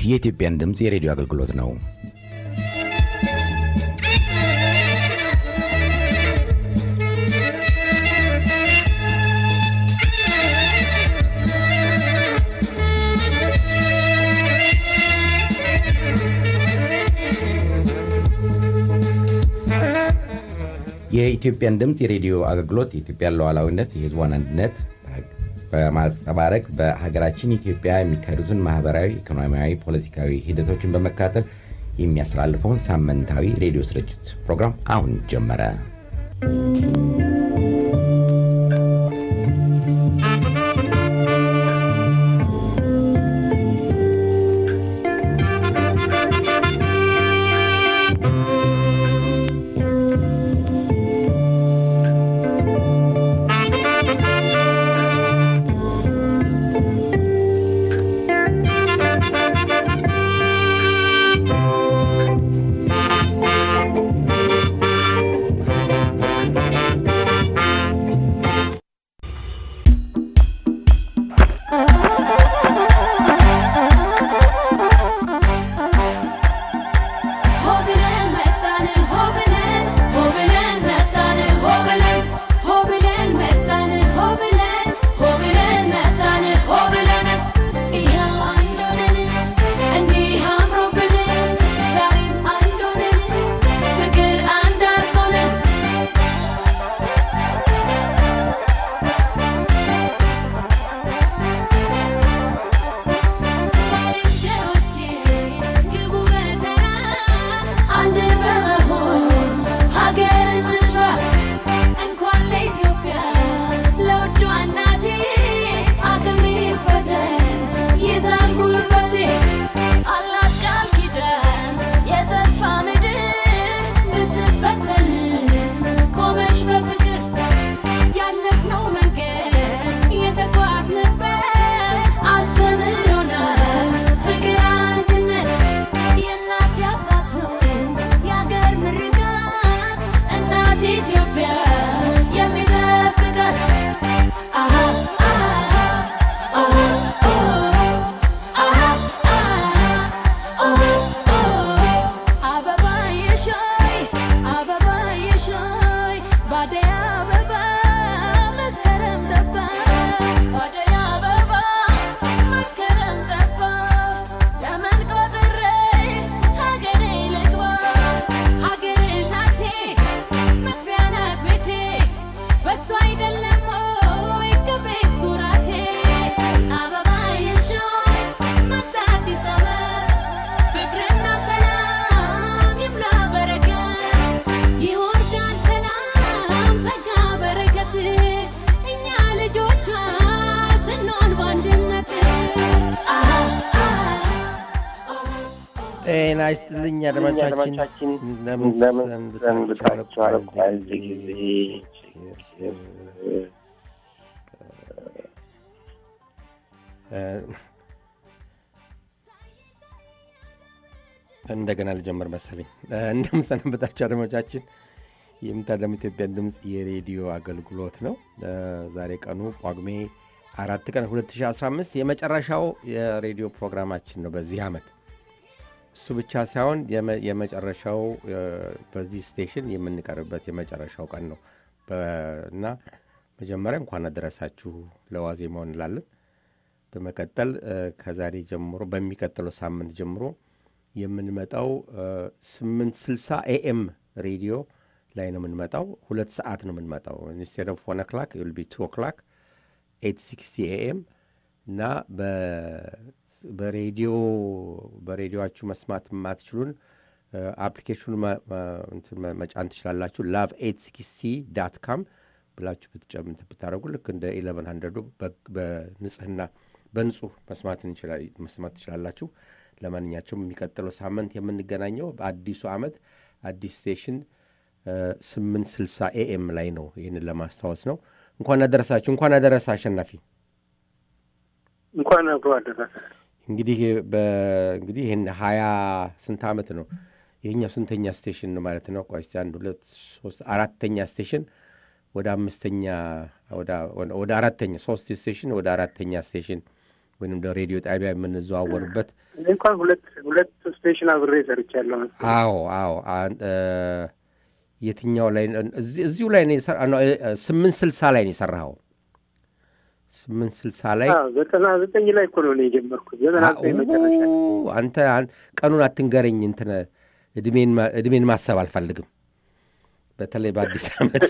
የኢትዮጵያን ድምፅ የሬዲዮ አገልግሎት ነው። የኢትዮጵያን ድምፅ የሬዲዮ አገልግሎት የኢትዮጵያን ሉዓላዊነት፣ የሕዝቧን አንድነት በማንጸባረቅ በሀገራችን ኢትዮጵያ የሚካሄዱትን ማህበራዊ፣ ኢኮኖሚያዊ፣ ፖለቲካዊ ሂደቶችን በመከታተል የሚያስተላልፈውን ሳምንታዊ ሬዲዮ ስርጭት ፕሮግራም አሁን ጀመረ። ጤና ይስጥልኝ አድማጮቻችን፣ እንደምን ሰንብታችኋል? በዚህ ጊዜ እንደገና ልጀምር መሰለኝ። እንደምን ሰነበታችሁ አድማጮቻችን? የምታደሙ ኢትዮጵያን ድምፅ የሬዲዮ አገልግሎት ነው። ዛሬ ቀኑ ጳጉሜ አራት ቀን 2015 የመጨረሻው የሬዲዮ ፕሮግራማችን ነው በዚህ ዓመት እሱ ብቻ ሳይሆን የመጨረሻው በዚህ ስቴሽን የምንቀርብበት የመጨረሻው ቀን ነው እና መጀመሪያ እንኳን አደረሳችሁ ለዋዜማው እንላለን። በመቀጠል ከዛሬ ጀምሮ በሚቀጥለው ሳምንት ጀምሮ የምንመጣው ስምንት ስልሳ ኤኤም ሬዲዮ ላይ ነው የምንመጣው። ሁለት ሰዓት ነው የምንመጣው ኢንስቴድ ኦፍ ዋን ኦክላክ ዊል ቢ ቱ ኦክላክ ኤት ሲክስቲ ኤኤም እና በሬዲዮ በሬዲዮችሁ መስማት የማትችሉን አፕሊኬሽኑ መጫን ትችላላችሁ። ላቭ ኤት ሲክስቲ ዳት ካም ብላችሁ ብትጨምት ብታደረጉ ልክ እንደ ኢለቨን ሀንድረዱ በንጽህና በንጹህ መስማት ትችላላችሁ። ለማንኛቸውም የሚቀጥለው ሳምንት የምንገናኘው በአዲሱ ዓመት አዲስ ስቴሽን ስምንት ስልሳ ኤኤም ላይ ነው። ይህንን ለማስታወስ ነው። እንኳን አደረሳችሁ። እንኳን አደረሰ አሸናፊ። እንኳን አብሮ አደረሰ። እንግዲህ እንግዲህ ይህን ሀያ ስንት ዓመት ነው ይህኛው ስንተኛ ስቴሽን ነው ማለት ነው? ቆይ እስኪ አንድ ሁለት ሶስት አራተኛ ስቴሽን ወደ አምስተኛ ወደ አራተኛ ሶስት ስቴሽን ወደ አራተኛ ስቴሽን ወይም ሬዲዮ ጣቢያ የምንዘዋወርበት እኔ እንኳን ሁለት ሁለት ስቴሽን አብሬ ሰርቻለሁ። መሰለኝ። አዎ አዎ አን- እ፣ የትኛው ላይ እዚህ- እዚሁ ላይ ነው የሰራ- ነው፣ እ፣ ስምንት ስልሳ ላይ ነው የሰራኸው ስምንት ስልሳ ላይ አዎ፣ ዘጠና ዘጠኝ ላይ እኮ ነው እኔ የጀመርኩት። ዘጠና ዘጠኝ መጨረሻ ኡ፣ አንተ አን- ቀኑን አትንገረኝ እንትን እድሜን ማ- እድሜን ማሰብ አልፈልግም በተለይ በአዲስ ዓመት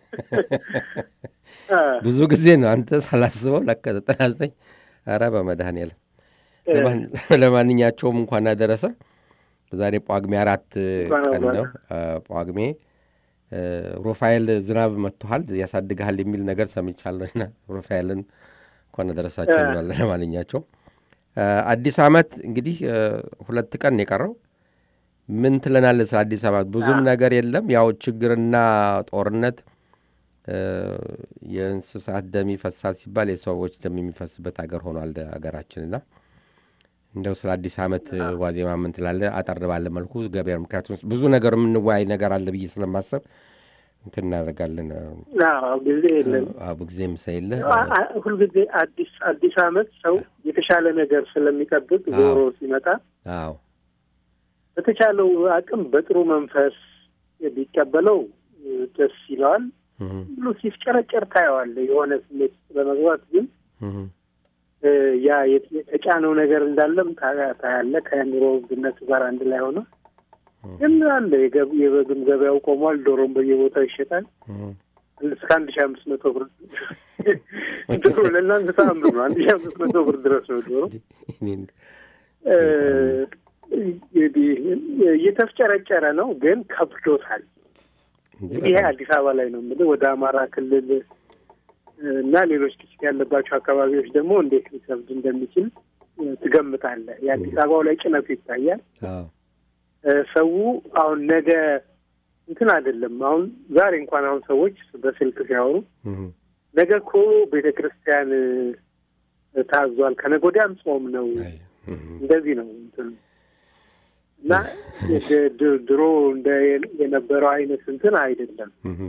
አ፣ ብዙ ጊዜ ነው አንተ ሳላስበው ለካ ዘጠና ዘጠኝ ኧረ በመድኃኔዓለም ለማን- ለማንኛቸውም እንኳን አደረሰ ዛሬ ጳጉሜ አራት እንኳን ቀን አብሮ ነው አ፣ ጳጉሜ እ፣ ሩፋኤል ዝናብ መጥቶሃል ያሳድግሃል የሚል ነገር ሰምቻለሁና ሩፋኤልን እንኳን አደረሳቸው እ። እንላለን ለማንኛቸውም አ፣ አዲስ ዓመት እንግዲህ እ፣ ሁለት ቀን ነው የቀረው ምን ትለናለህ ስለ አዲስ ዓመት ብዙም ነገር የለም ያው ችግርና ጦርነት እ፣ የእንስሳት ደም ይፈሳል ሲባል የሰዎች ደም የሚፈስበት ሀገር ሆኗል ሀገራችንና እንደው ስለ አዲስ ዓመት ዋዜማ ምን ትላለህ? አጠር ባለ መልኩ ገበያ፣ ምክንያቱም ብዙ ነገር የምንወያይ ነገር አለ ብዬ ስለማሰብ እንትን እናደርጋለን። አዎ፣ ጊዜ የለም። አቡ ጊዜም ሳይለ አ- አ- ሁልጊዜ አዲስ አዲስ ዓመት ሰው የተሻለ ነገር ስለሚጠብቅ ዞሮ ሲመጣ አዎ በተቻለው አቅም በጥሩ መንፈስ ቢቀበለው እ፣ ደስ ይለዋል። እህ፣ ብሎ ሲፍጨረጨር ታየዋለህ። የሆነ ስሜት ውስጥ በመግባት ግን እህ፣ እ፣ ያ የት- የተጫነው ነገር እንዳለም ታ- ታያለህ። ከኑሮ ውድነቱ ጋር አንድ ላይ ሆነ ግን አለ የገብ- የበግም ገበያው ቆሟል። ዶሮም በየቦታው ይሸጣል። እህ። እስከ አንድ ሺህ አምስት መቶ ብር ዶሮ ለእናንተ ተአምር ነው። አንድ ሺህ አምስት መቶ ብር ድረስ ነው ዶሮ። እኔን እ፣ እንግዲህ እየተፍጨረጨረ ነው፣ ግን ከብዶታል። እንጂ እንግዲህ ይሄ በጣም አዲስ አበባ ላይ ነው የምልህ። ወደ አማራ ክልል እና ሌሎች ግጭት ያለባቸው አካባቢዎች ደግሞ እንዴት ሊከብድ እንደሚችል እ፣ ትገምታለህ። የአዲስ አበባው ላይ ጭነቱ ይታያል። አዎ እ፣ ሰው አሁን ነገ እንትን አይደለም። አሁን ዛሬ እንኳን አሁን ሰዎች በስልክ ሲያወሩ እህ፣ ነገ እኮ ቤተ ክርስቲያን እ፣ ታዟል፣ ከነገ ወዲያም ጾም ነው፣ አይ፣ እህ፣ እንደዚህ ነው እንትኑ እና ድ- ድ- ድሮ እንደ የነበረው አይነት እንትን አይደለም። እህ፣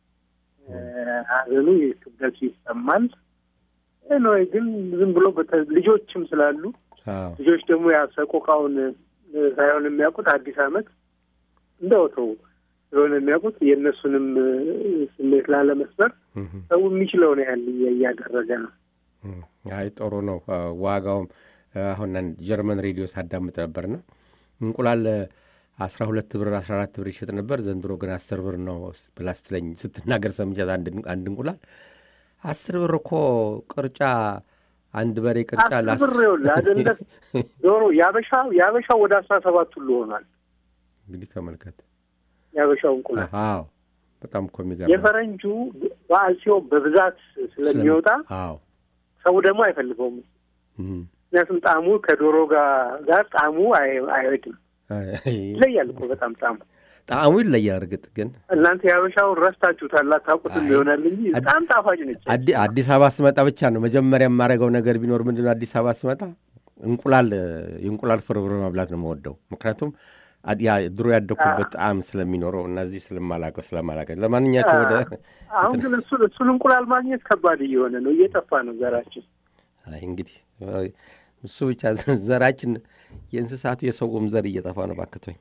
ሀዘኑ ክብደቱ ይሰማል። ነው ግን ዝም ብሎ በተ- ልጆችም ስላሉ አዎ ልጆች ደግሞ ያሰቆቃውን ሳይሆን የሚያውቁት አዲስ ዓመት እንደ ወትሮው ስለሆነ የሚያውቁት የእነሱንም እ፣ ስሜት ላለመስበር እህ፣ ሰው የሚችለውን ያህል እያ- እያደረገ ነው። እህ። አይ ጥሩ ነው። አ፣ ዋጋውም አሁን አንድ ጀርመን ሬዲዮ ሳዳምጥ ነበርና እንቁላል አስራ ሁለት ብር አስራ አራት ብር ይሸጥ ነበር። ዘንድሮ ግን አስር ብር ነው ብላ ስትለኝ ስትናገር ሰምቻት አንድ አንድ እንቁላል አስር ብር እኮ ቅርጫ አንድ በሬ ቅርጫ አስር ላስ ብር ይኸውልህ አይደለ ዶሮ ያበሻው ያበሻው ወደ አስራ ሰባት ሁሉ ሆኗል። እንግዲህ ተመልከት። ያበሻው እንቁላል አዎ በጣም እኮ የሚገርም የፈረንጁ በዓል ሲሆን በብዛት ስለሚወጣ አዎ ሰው ደግሞ አይፈልገውም። እም። ምክንያቱም ጣዕሙ ከዶሮ ጋር ጋር ጣዕሙ አይ- አይሄድም። አይ፣ ይለያል እኮ በጣም ጣዕሙ። ጣዕሙ ይለያል። እርግጥ ግን እናንተ የሀበሻውን ረስታችሁታል፣ አታውቁትም አይ፣ ይሆናል እንጂ አድ- በጣም ጣፋጭ ነች። አዲ- አዲስ አበባ ስመጣ ብቻ ነው መጀመሪያ የማደርገው ነገር ቢኖር ምንድን ነው አዲስ አበባ ስመጣ እንቁላል የእንቁላል ፍርፍር መብላት ነው የምወደው። ምክንያቱም አድ- ያ ድሮ ያደግኩበት ጣዕም ስለሚኖረው እና እዚህ ስለማላውቀው ስለማላውቀው ለማንኛቸው ወደ አሁን ግን እሱን እሱን እንቁላል ማግኘት ከባድ እየሆነ ነው፣ እየጠፋ ነው ዘራችን። አይ እንግዲህ እሱ ብቻ ዘራችን የእንስሳቱ የሰውም ዘር እየጠፋ ነው። ባክቶኝ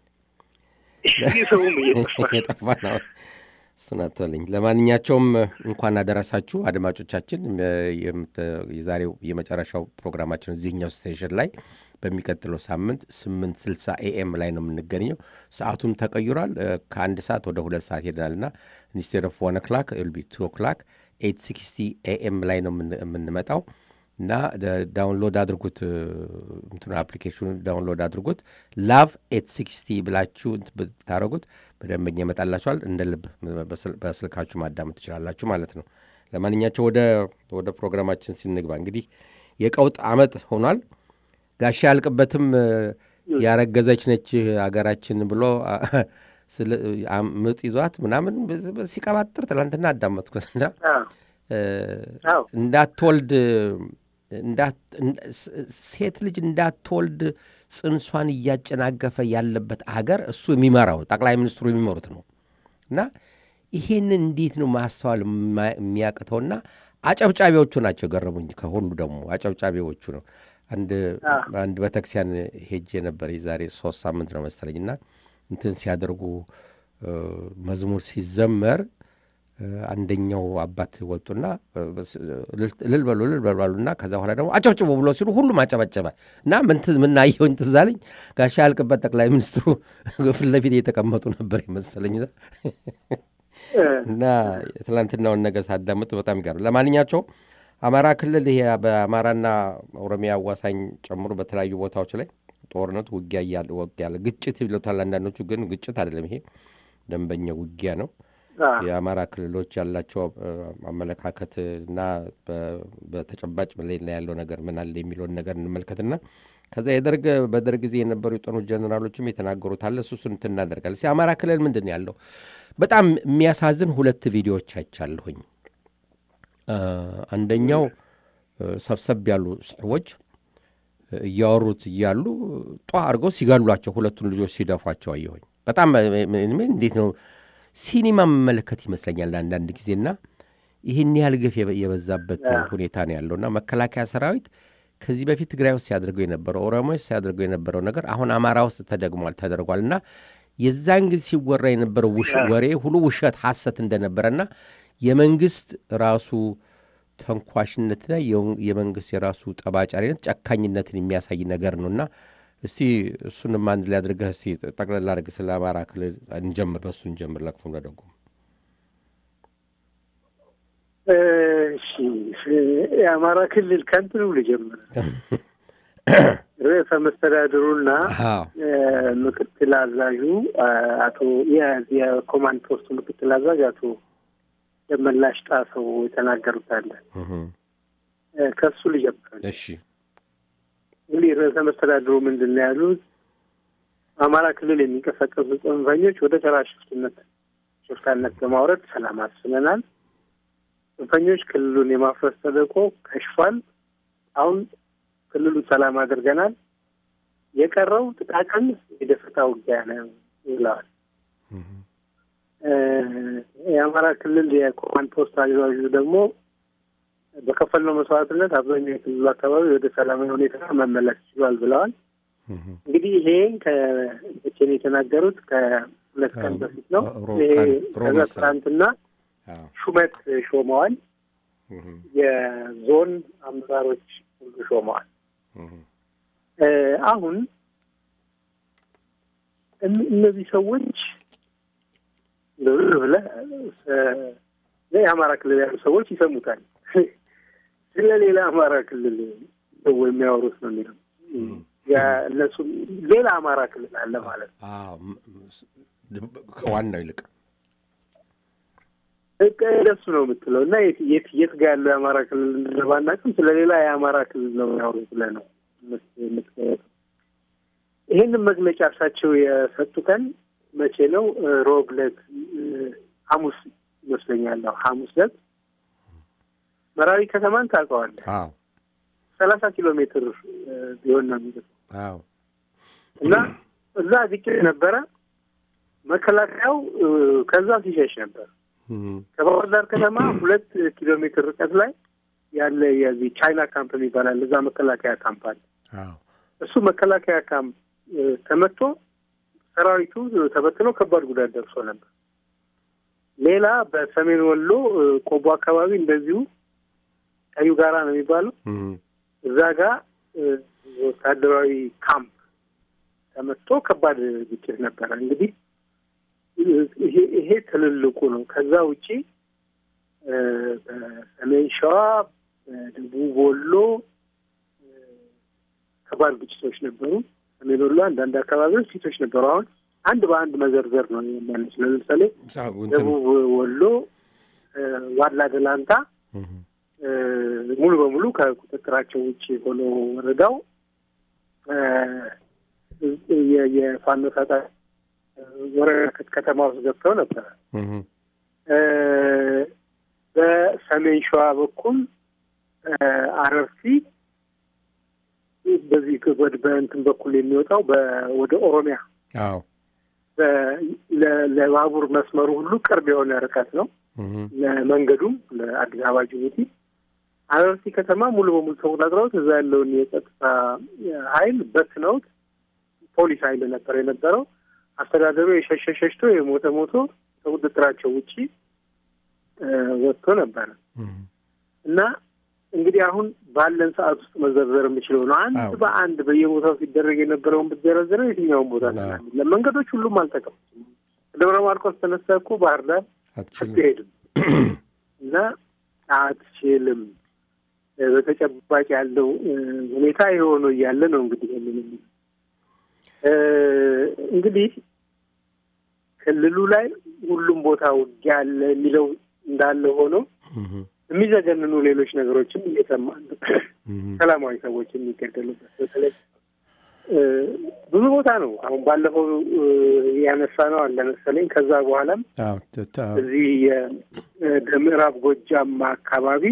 ሰውም እየጠፋ ነው። እየጠፋ ነው። እሱን አትበለኝ። ለማንኛቸውም እንኳን አደረሳችሁ አድማጮቻችን። የምት- የዛሬው የመጨረሻው ፕሮግራማችን እዚህኛው ስቴሽን ላይ በሚቀጥለው ሳምንት ስምንት ስልሳ ኤኤም ላይ ነው የምንገኘው። ሰዓቱም ተቀይሯል። እ፣ ከአንድ ሰዓት ወደ ሁለት ሰዓት ሄደናል እና ኢንስቴድ ኦፍ ዋን ኦክላክ ቢ ቱ ኦክላክ ኤት ሲክስቲ ኤኤም ላይ ነው የምን- የምንመጣው እና ደ- ዳውንሎድ አድርጉት እ፣ እንትኑ አፕሊኬሽኑን ዳውንሎድ አድርጉት። ላቭ ኤት ሲክስቲ ብላችሁ እንትን ብታደረጉት በደንበኛ ይመጣላችኋል። እንደ ልብ በስል- በስልካችሁ ማዳመጥ ትችላላችሁ ማለት ነው። ለማንኛቸው ወደ ወደ ፕሮግራማችን ሲንግባ እንግዲህ የቀውጥ አመት ሆኗል። ጋሻ ያልቅበትም እ፣ ያረገዘች ነች አገራችን ብሎ አ፣ ስለ- አም- ምጥ ይዟት ምናምን በዚ- በዚ- ሲቀባጥር ትላንትና አዳመጥኩትና አዎ፣ እ፣ አዎ። እንዳትወልድ እንዳት- እንደ- ስ- ሴት ልጅ እንዳትወልድ ጽንሷን እያጨናገፈ ያለበት አገር እሱ የሚመራው ጠቅላይ ሚኒስትሩ የሚመሩት ነው እና ይሄንን እንዴት ነው ማስተዋል የማ- የሚያቅተውና አጨብጫቢዎቹ ናቸው የገረሙኝ። ከሁሉ ደግሞ አጨብጫቢዎቹ ነው። አንድ አንድ ቤተክርስቲያን ሄጄ ነበር የዛሬ ሶስት ሳምንት ነው መሰለኝ እና እንትን ሲያደርጉ መዝሙር ሲዘመር አንደኛው አባት ወጡና እልል በሉ እልል በሉና ከዛ በኋላ ደግሞ አጨብጭቡ ብሎ ሲሉ ሁሉም አጨበጨበ እና ምናየውኝ ትዝ አለኝ ጋሻ ያልቅበት ጠቅላይ ሚኒስትሩ ፊት ለፊት እየተቀመጡ ነበር የመሰለኝ እና የትላንትናውን ነገር ሳዳምጥ በጣም ይገርም። ለማንኛቸው አማራ ክልል ይሄ በአማራና ኦሮሚያ አዋሳኝ ጨምሮ በተለያዩ ቦታዎች ላይ ጦርነቱ ውጊያ ያለ ግጭት ይሉታል አንዳንዶቹ፣ ግን ግጭት አይደለም። ይሄ ደንበኛ ውጊያ ነው። የአማራ ክልሎች ያላቸው አመለካከት እና በተጨባጭ ላይ ያለው ነገር ምን አለ የሚለውን ነገር እንመልከትና ከዛ የደርግ በደርግ ጊዜ የነበሩ የጦር ጀኔራሎችም የተናገሩት አለ። እሱ እሱን እንትን እናደርጋለን። እስኪ አማራ ክልል ምንድን ነው ያለው? በጣም የሚያሳዝን ሁለት ቪዲዮዎች አይቻለሁኝ። አንደኛው ሰብሰብ ያሉ ሰዎች እያወሩት እያሉ ጧ አድርገው ሲገሏቸው ሁለቱን ልጆች ሲደፏቸው አየሁኝ። በጣም እንዴት ነው ሲኒማ መመለከት ይመስለኛል አንዳንድ ጊዜና ይህን ያህል ግፍ የበዛበት ሁኔታ ነው ያለውና መከላከያ ሰራዊት ከዚህ በፊት ትግራይ ውስጥ ሲያደርገው የነበረው ኦሮሞ ውስጥ ሲያደርገው የነበረው ነገር አሁን አማራ ውስጥ ተደግሟል ተደርጓል እና የዛን ጊዜ ሲወራ የነበረው ወሬ ሁሉ ውሸት ሐሰት እንደነበረና የመንግስት ራሱ ተንኳሽነትና የመንግስት የራሱ ጠባጫሪነት ጨካኝነትን የሚያሳይ ነገር ነው እና እስቲ እሱንም አንድ ላይ አድርገህ እስቲ ጠቅለላ አድርግ ስለ አማራ ክልል እንጀምር፣ በእሱ እንጀምር። ለክፉም ለደጉም የአማራ ክልል ከንትኑ ልጀምር። ርዕሰ መስተዳድሩና ምክትል አዛዡ አቶ የኮማንድ ፖስቱ ምክትል አዛዥ አቶ ደመላሽ ጣሰው የተናገሩት አለ። ከሱ ልጀምር። እሺ እንግዲህ ርዕሰ መስተዳድሩ ምንድን ነው ያሉት? አማራ ክልል የሚንቀሳቀሱ ጽንፈኞች ወደ ተራ ሽፍትነት ሽፍታነት በማውረድ ሰላም አስፍነናል። ጽንፈኞች ክልሉን የማፍረስ ተልዕኮ ከሽፏል። አሁን ክልሉን ሰላም አድርገናል። የቀረው ጥቃቅን የደፈጣ ውጊያ ነው ብለዋል። የአማራ ክልል የኮማንድ ፖስት አዛዡ ደግሞ በከፈልነው መስዋዕትነት አብዛኛው የክልሉ አካባቢ ወደ ሰላማዊ ሁኔታ መመለስ ችሏል ብለዋል። እንግዲህ ይሄ ከመቼ ነው የተናገሩት? ከሁለት ቀን በፊት ነው። ይሄ ከዛ ትናንትና ሹመት ሾመዋል። የዞን አመራሮች ሁሉ ሾመዋል። አሁን እነዚህ ሰዎች ብለህ የአማራ ክልል ያሉ ሰዎች ይሰሙታል። ስለ ሌላ አማራ ክልል ሰው የሚያወሩት ነው የሚለው እነሱ ሌላ አማራ ክልል አለ ማለት ነው። ከዋናው ይልቅ ደሱ ነው የምትለው እና የት የት ጋ ያለው የአማራ ክልል እንደባናቅም ስለ ሌላ የአማራ ክልል ነው የሚያወሩት ብለህ ነው የምትገለጠው። ይህንን መግለጫ እርሳቸው የሰጡ ቀን መቼ ነው? ሮብ ዕለት ሐሙስ ይመስለኛል። ሐሙስ ዕለት መራዊ ከተማን ታውቀዋለህ? ሰላሳ ኪሎ ሜትር ቢሆን ነው የሚሉት እና እዛ ግጭት ነበረ። መከላከያው ከዛ ሲሸሽ ነበር። ከባህር ዳር ከተማ ሁለት ኪሎ ሜትር ርቀት ላይ ያለ የዚህ ቻይና ካምፕ የሚባላል እዛ መከላከያ ካምፕ አለ። እሱ መከላከያ ካምፕ ተመቶ ሰራዊቱ ተበትኖ ከባድ ጉዳት ደርሶ ነበር። ሌላ በሰሜን ወሎ ቆቦ አካባቢ እንደዚሁ ቀዩ ጋራ ነው የሚባለው እዛ ጋር ወታደራዊ ካምፕ ተመቶ ከባድ ግጭት ነበረ። እንግዲህ ይሄ ይሄ ትልልቁ ነው። ከዛ ውጪ በሰሜን ሸዋ፣ በደቡብ ወሎ ከባድ ግጭቶች ነበሩ። ሰሜን ወሎ አንዳንድ አካባቢዎች ግጭቶች ነበሩ። አሁን አንድ በአንድ መዘርዘር ነው የሚያነች። ለምሳሌ ደቡብ ወሎ ዋላ ደላንታ ሙሉ በሙሉ ከቁጥጥራቸው ውጭ ሆኖ ወረዳው የፋኖ ታጣ ወረዳ ከተማ ውስጥ ገብተው ነበረ። በሰሜን ሸዋ በኩል አረርቲ በዚህ በእንትን በኩል የሚወጣው ወደ ኦሮሚያ ለባቡር መስመሩ ሁሉ ቅርብ የሆነ ርቀት ነው። ለመንገዱም ለአዲስ አበባ ጅቡቲ አረርቲ ከተማ ሙሉ በሙሉ ተቆጣጥረውት እዛ ያለውን የጸጥታ ኃይል በትነውት ፖሊስ ኃይል ነበር የነበረው። አስተዳደሩ የሸሸ ሸሽቶ የሞተ ሞቶ ከቁጥጥራቸው ውጪ ወጥቶ ነበረ እና እንግዲህ አሁን ባለን ሰዓት ውስጥ መዘርዘር የምችለው ነው። አንድ በአንድ በየቦታው ሲደረግ የነበረውን ብትዘረዝረው የትኛውን ቦታ ስላለ መንገዶች ሁሉም አልተከፈቱም። ደብረ ማርቆስ ተነሳ እኮ ባህር ዳር አትሄድም እና አትችልም። በተጨባጭ ያለው ሁኔታ የሆነ እያለ ነው እንግዲህ ይህንን እንግዲህ ክልሉ ላይ ሁሉም ቦታ ውጊያ አለ የሚለው እንዳለ ሆኖ የሚዘገንኑ ሌሎች ነገሮችም እየሰማን ሰላማዊ ሰዎች የሚገደሉበት በተለይ ብዙ ቦታ ነው። አሁን ባለፈው ያነሳ ነው አለ መሰለኝ። ከዛ በኋላም እዚህ የምዕራብ ጎጃም አካባቢ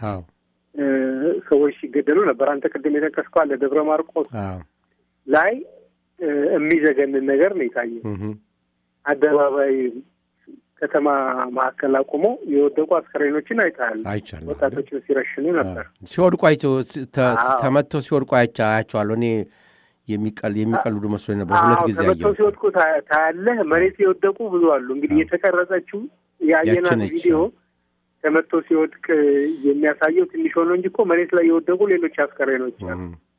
ሰዎች ሲገደሉ ነበር። አንተ ቅድም የጠቀስከው አለ ደብረ ማርቆስ ላይ የሚዘገንን ነገር ነው የታየው። አደባባይ ከተማ ማዕከል አቁሞ የወደቁ አስከሬኖችን አይተሃል። አይቻለሁ። ወጣቶችን ሲረሽኑ ነበር። ሲወድቁ አይቼው ተመቶ ሲወድቁ አያቸዋለሁ። እኔ የሚቀልዱ መስሎኝ ነበር። ሁለት ጊዜ ተመተው ሲወድቁ ታያለህ። መሬት የወደቁ ብዙ አሉ። እንግዲህ የተቀረጸችው የአየናት ቪዲዮ ተመቶ ሲወድቅ የሚያሳየው ትንሽ ሆኖ እንጂ እኮ መሬት ላይ የወደቁ ሌሎች አስከሬኖች አሉ።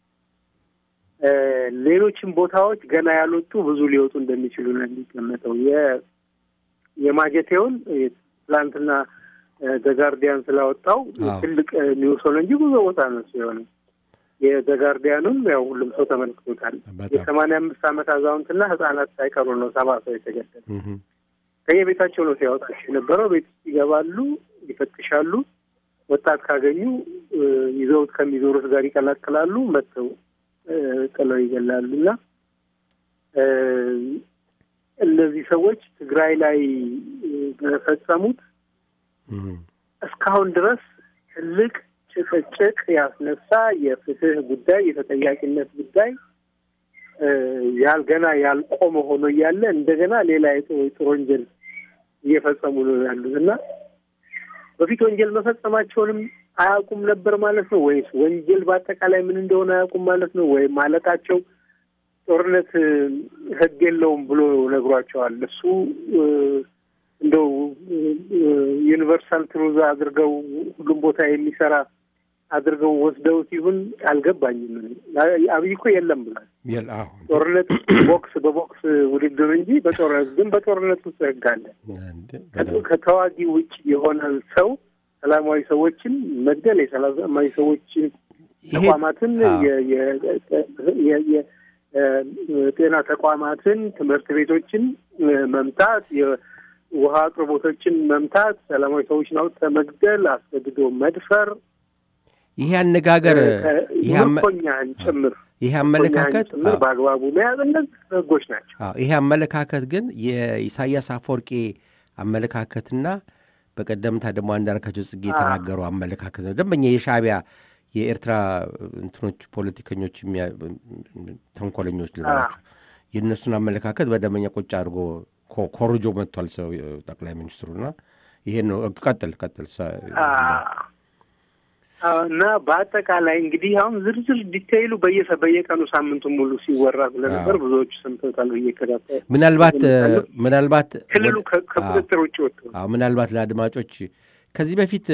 ሌሎችም ቦታዎች ገና ያልወጡ ብዙ ሊወጡ እንደሚችሉ ነው የሚገመተው። የማጀቴውን ትላንትና ዘጋርዲያን ስላወጣው ትልቅ ኒውስ ሆነ እንጂ ብዙ ቦታ ነው የሆነው። የዘጋርዲያኑም ያው ሁሉም ሰው ተመልክቶታል። የሰማንያ አምስት ዓመት አዛውንትና ህጻናት ሳይቀሩ ነው ሰባ ሰው የተገደለ። ከየቤታቸው ነው ሲያወጣቸው የነበረው። ቤት ውስጥ ይገባሉ፣ ይፈትሻሉ። ወጣት ካገኙ ይዘውት ከሚዞሩት ጋር ይቀላቅላሉ፣ መጥተው ጥለው ይገላሉ እና እነዚህ ሰዎች ትግራይ ላይ በፈጸሙት እስካሁን ድረስ ትልቅ ጭቅጭቅ ያስነሳ የፍትህ ጉዳይ የተጠያቂነት ጉዳይ ያልገና ያልቆመ ሆኖ እያለ እንደገና ሌላ የጦር ወንጀል እየፈጸሙ ነው ያሉት እና በፊት ወንጀል መፈጸማቸውንም አያውቁም ነበር ማለት ነው ወይስ ወንጀል በአጠቃላይ ምን እንደሆነ አያውቁም ማለት ነው ወይም ማለታቸው ጦርነት ህግ የለውም ብሎ ነግሯቸዋል። እሱ እንደው ዩኒቨርሳል ትሩዝ አድርገው ሁሉም ቦታ የሚሰራ አድርገው ወስደውት ይሁን አልገባኝም። አብይ እኮ የለም ብሏል። ጦርነት ቦክስ በቦክስ ውድድር እንጂ በጦርነት ግን በጦርነት ውስጥ ህግ አለ። ከተዋጊ ውጭ የሆነ ሰው ሰላማዊ ሰዎችን መግደል የሰላማዊ ሰዎችን ተቋማትን ጤና ተቋማትን፣ ትምህርት ቤቶችን መምታት፣ የውሃ አቅርቦቶችን መምታት፣ ሰላማዊ ሰዎችን አውጥተህ መግደል፣ አስገድዶ መድፈር፣ ይሄ አነጋገር ምርኮኛህን ጭምር ይሄ አመለካከት ጭምር በአግባቡ መያዝ እነዚህ ህጎች ናቸው። ይሄ አመለካከት ግን የኢሳያስ አፈወርቄ አመለካከትና በቀደምታ ደግሞ አንዳርጋቸው ጽጌ የተናገረው አመለካከት ነው። ደንበኛ የሻዕቢያ የኤርትራ እንትኖች ፖለቲከኞች ተንኮለኞች ልበላቸው የእነሱን አመለካከት በደንበኛ ቁጭ አድርጎ ኮርጆ መጥቷል ሰው ጠቅላይ ሚኒስትሩና ይሄን ነው። ቀጥል ቀጥል እና በአጠቃላይ እንግዲህ አሁን ዝርዝር ዲቴይሉ በየሰ በየቀኑ ሳምንቱን ሙሉ ሲወራ ስለነበር ብዙዎቹ ሰምተውታል። እየከታተል ምናልባት ምናልባት ክልሉ ከቁጥጥር ውጭ ወጥቶ ምናልባት ለአድማጮች ከዚህ በፊት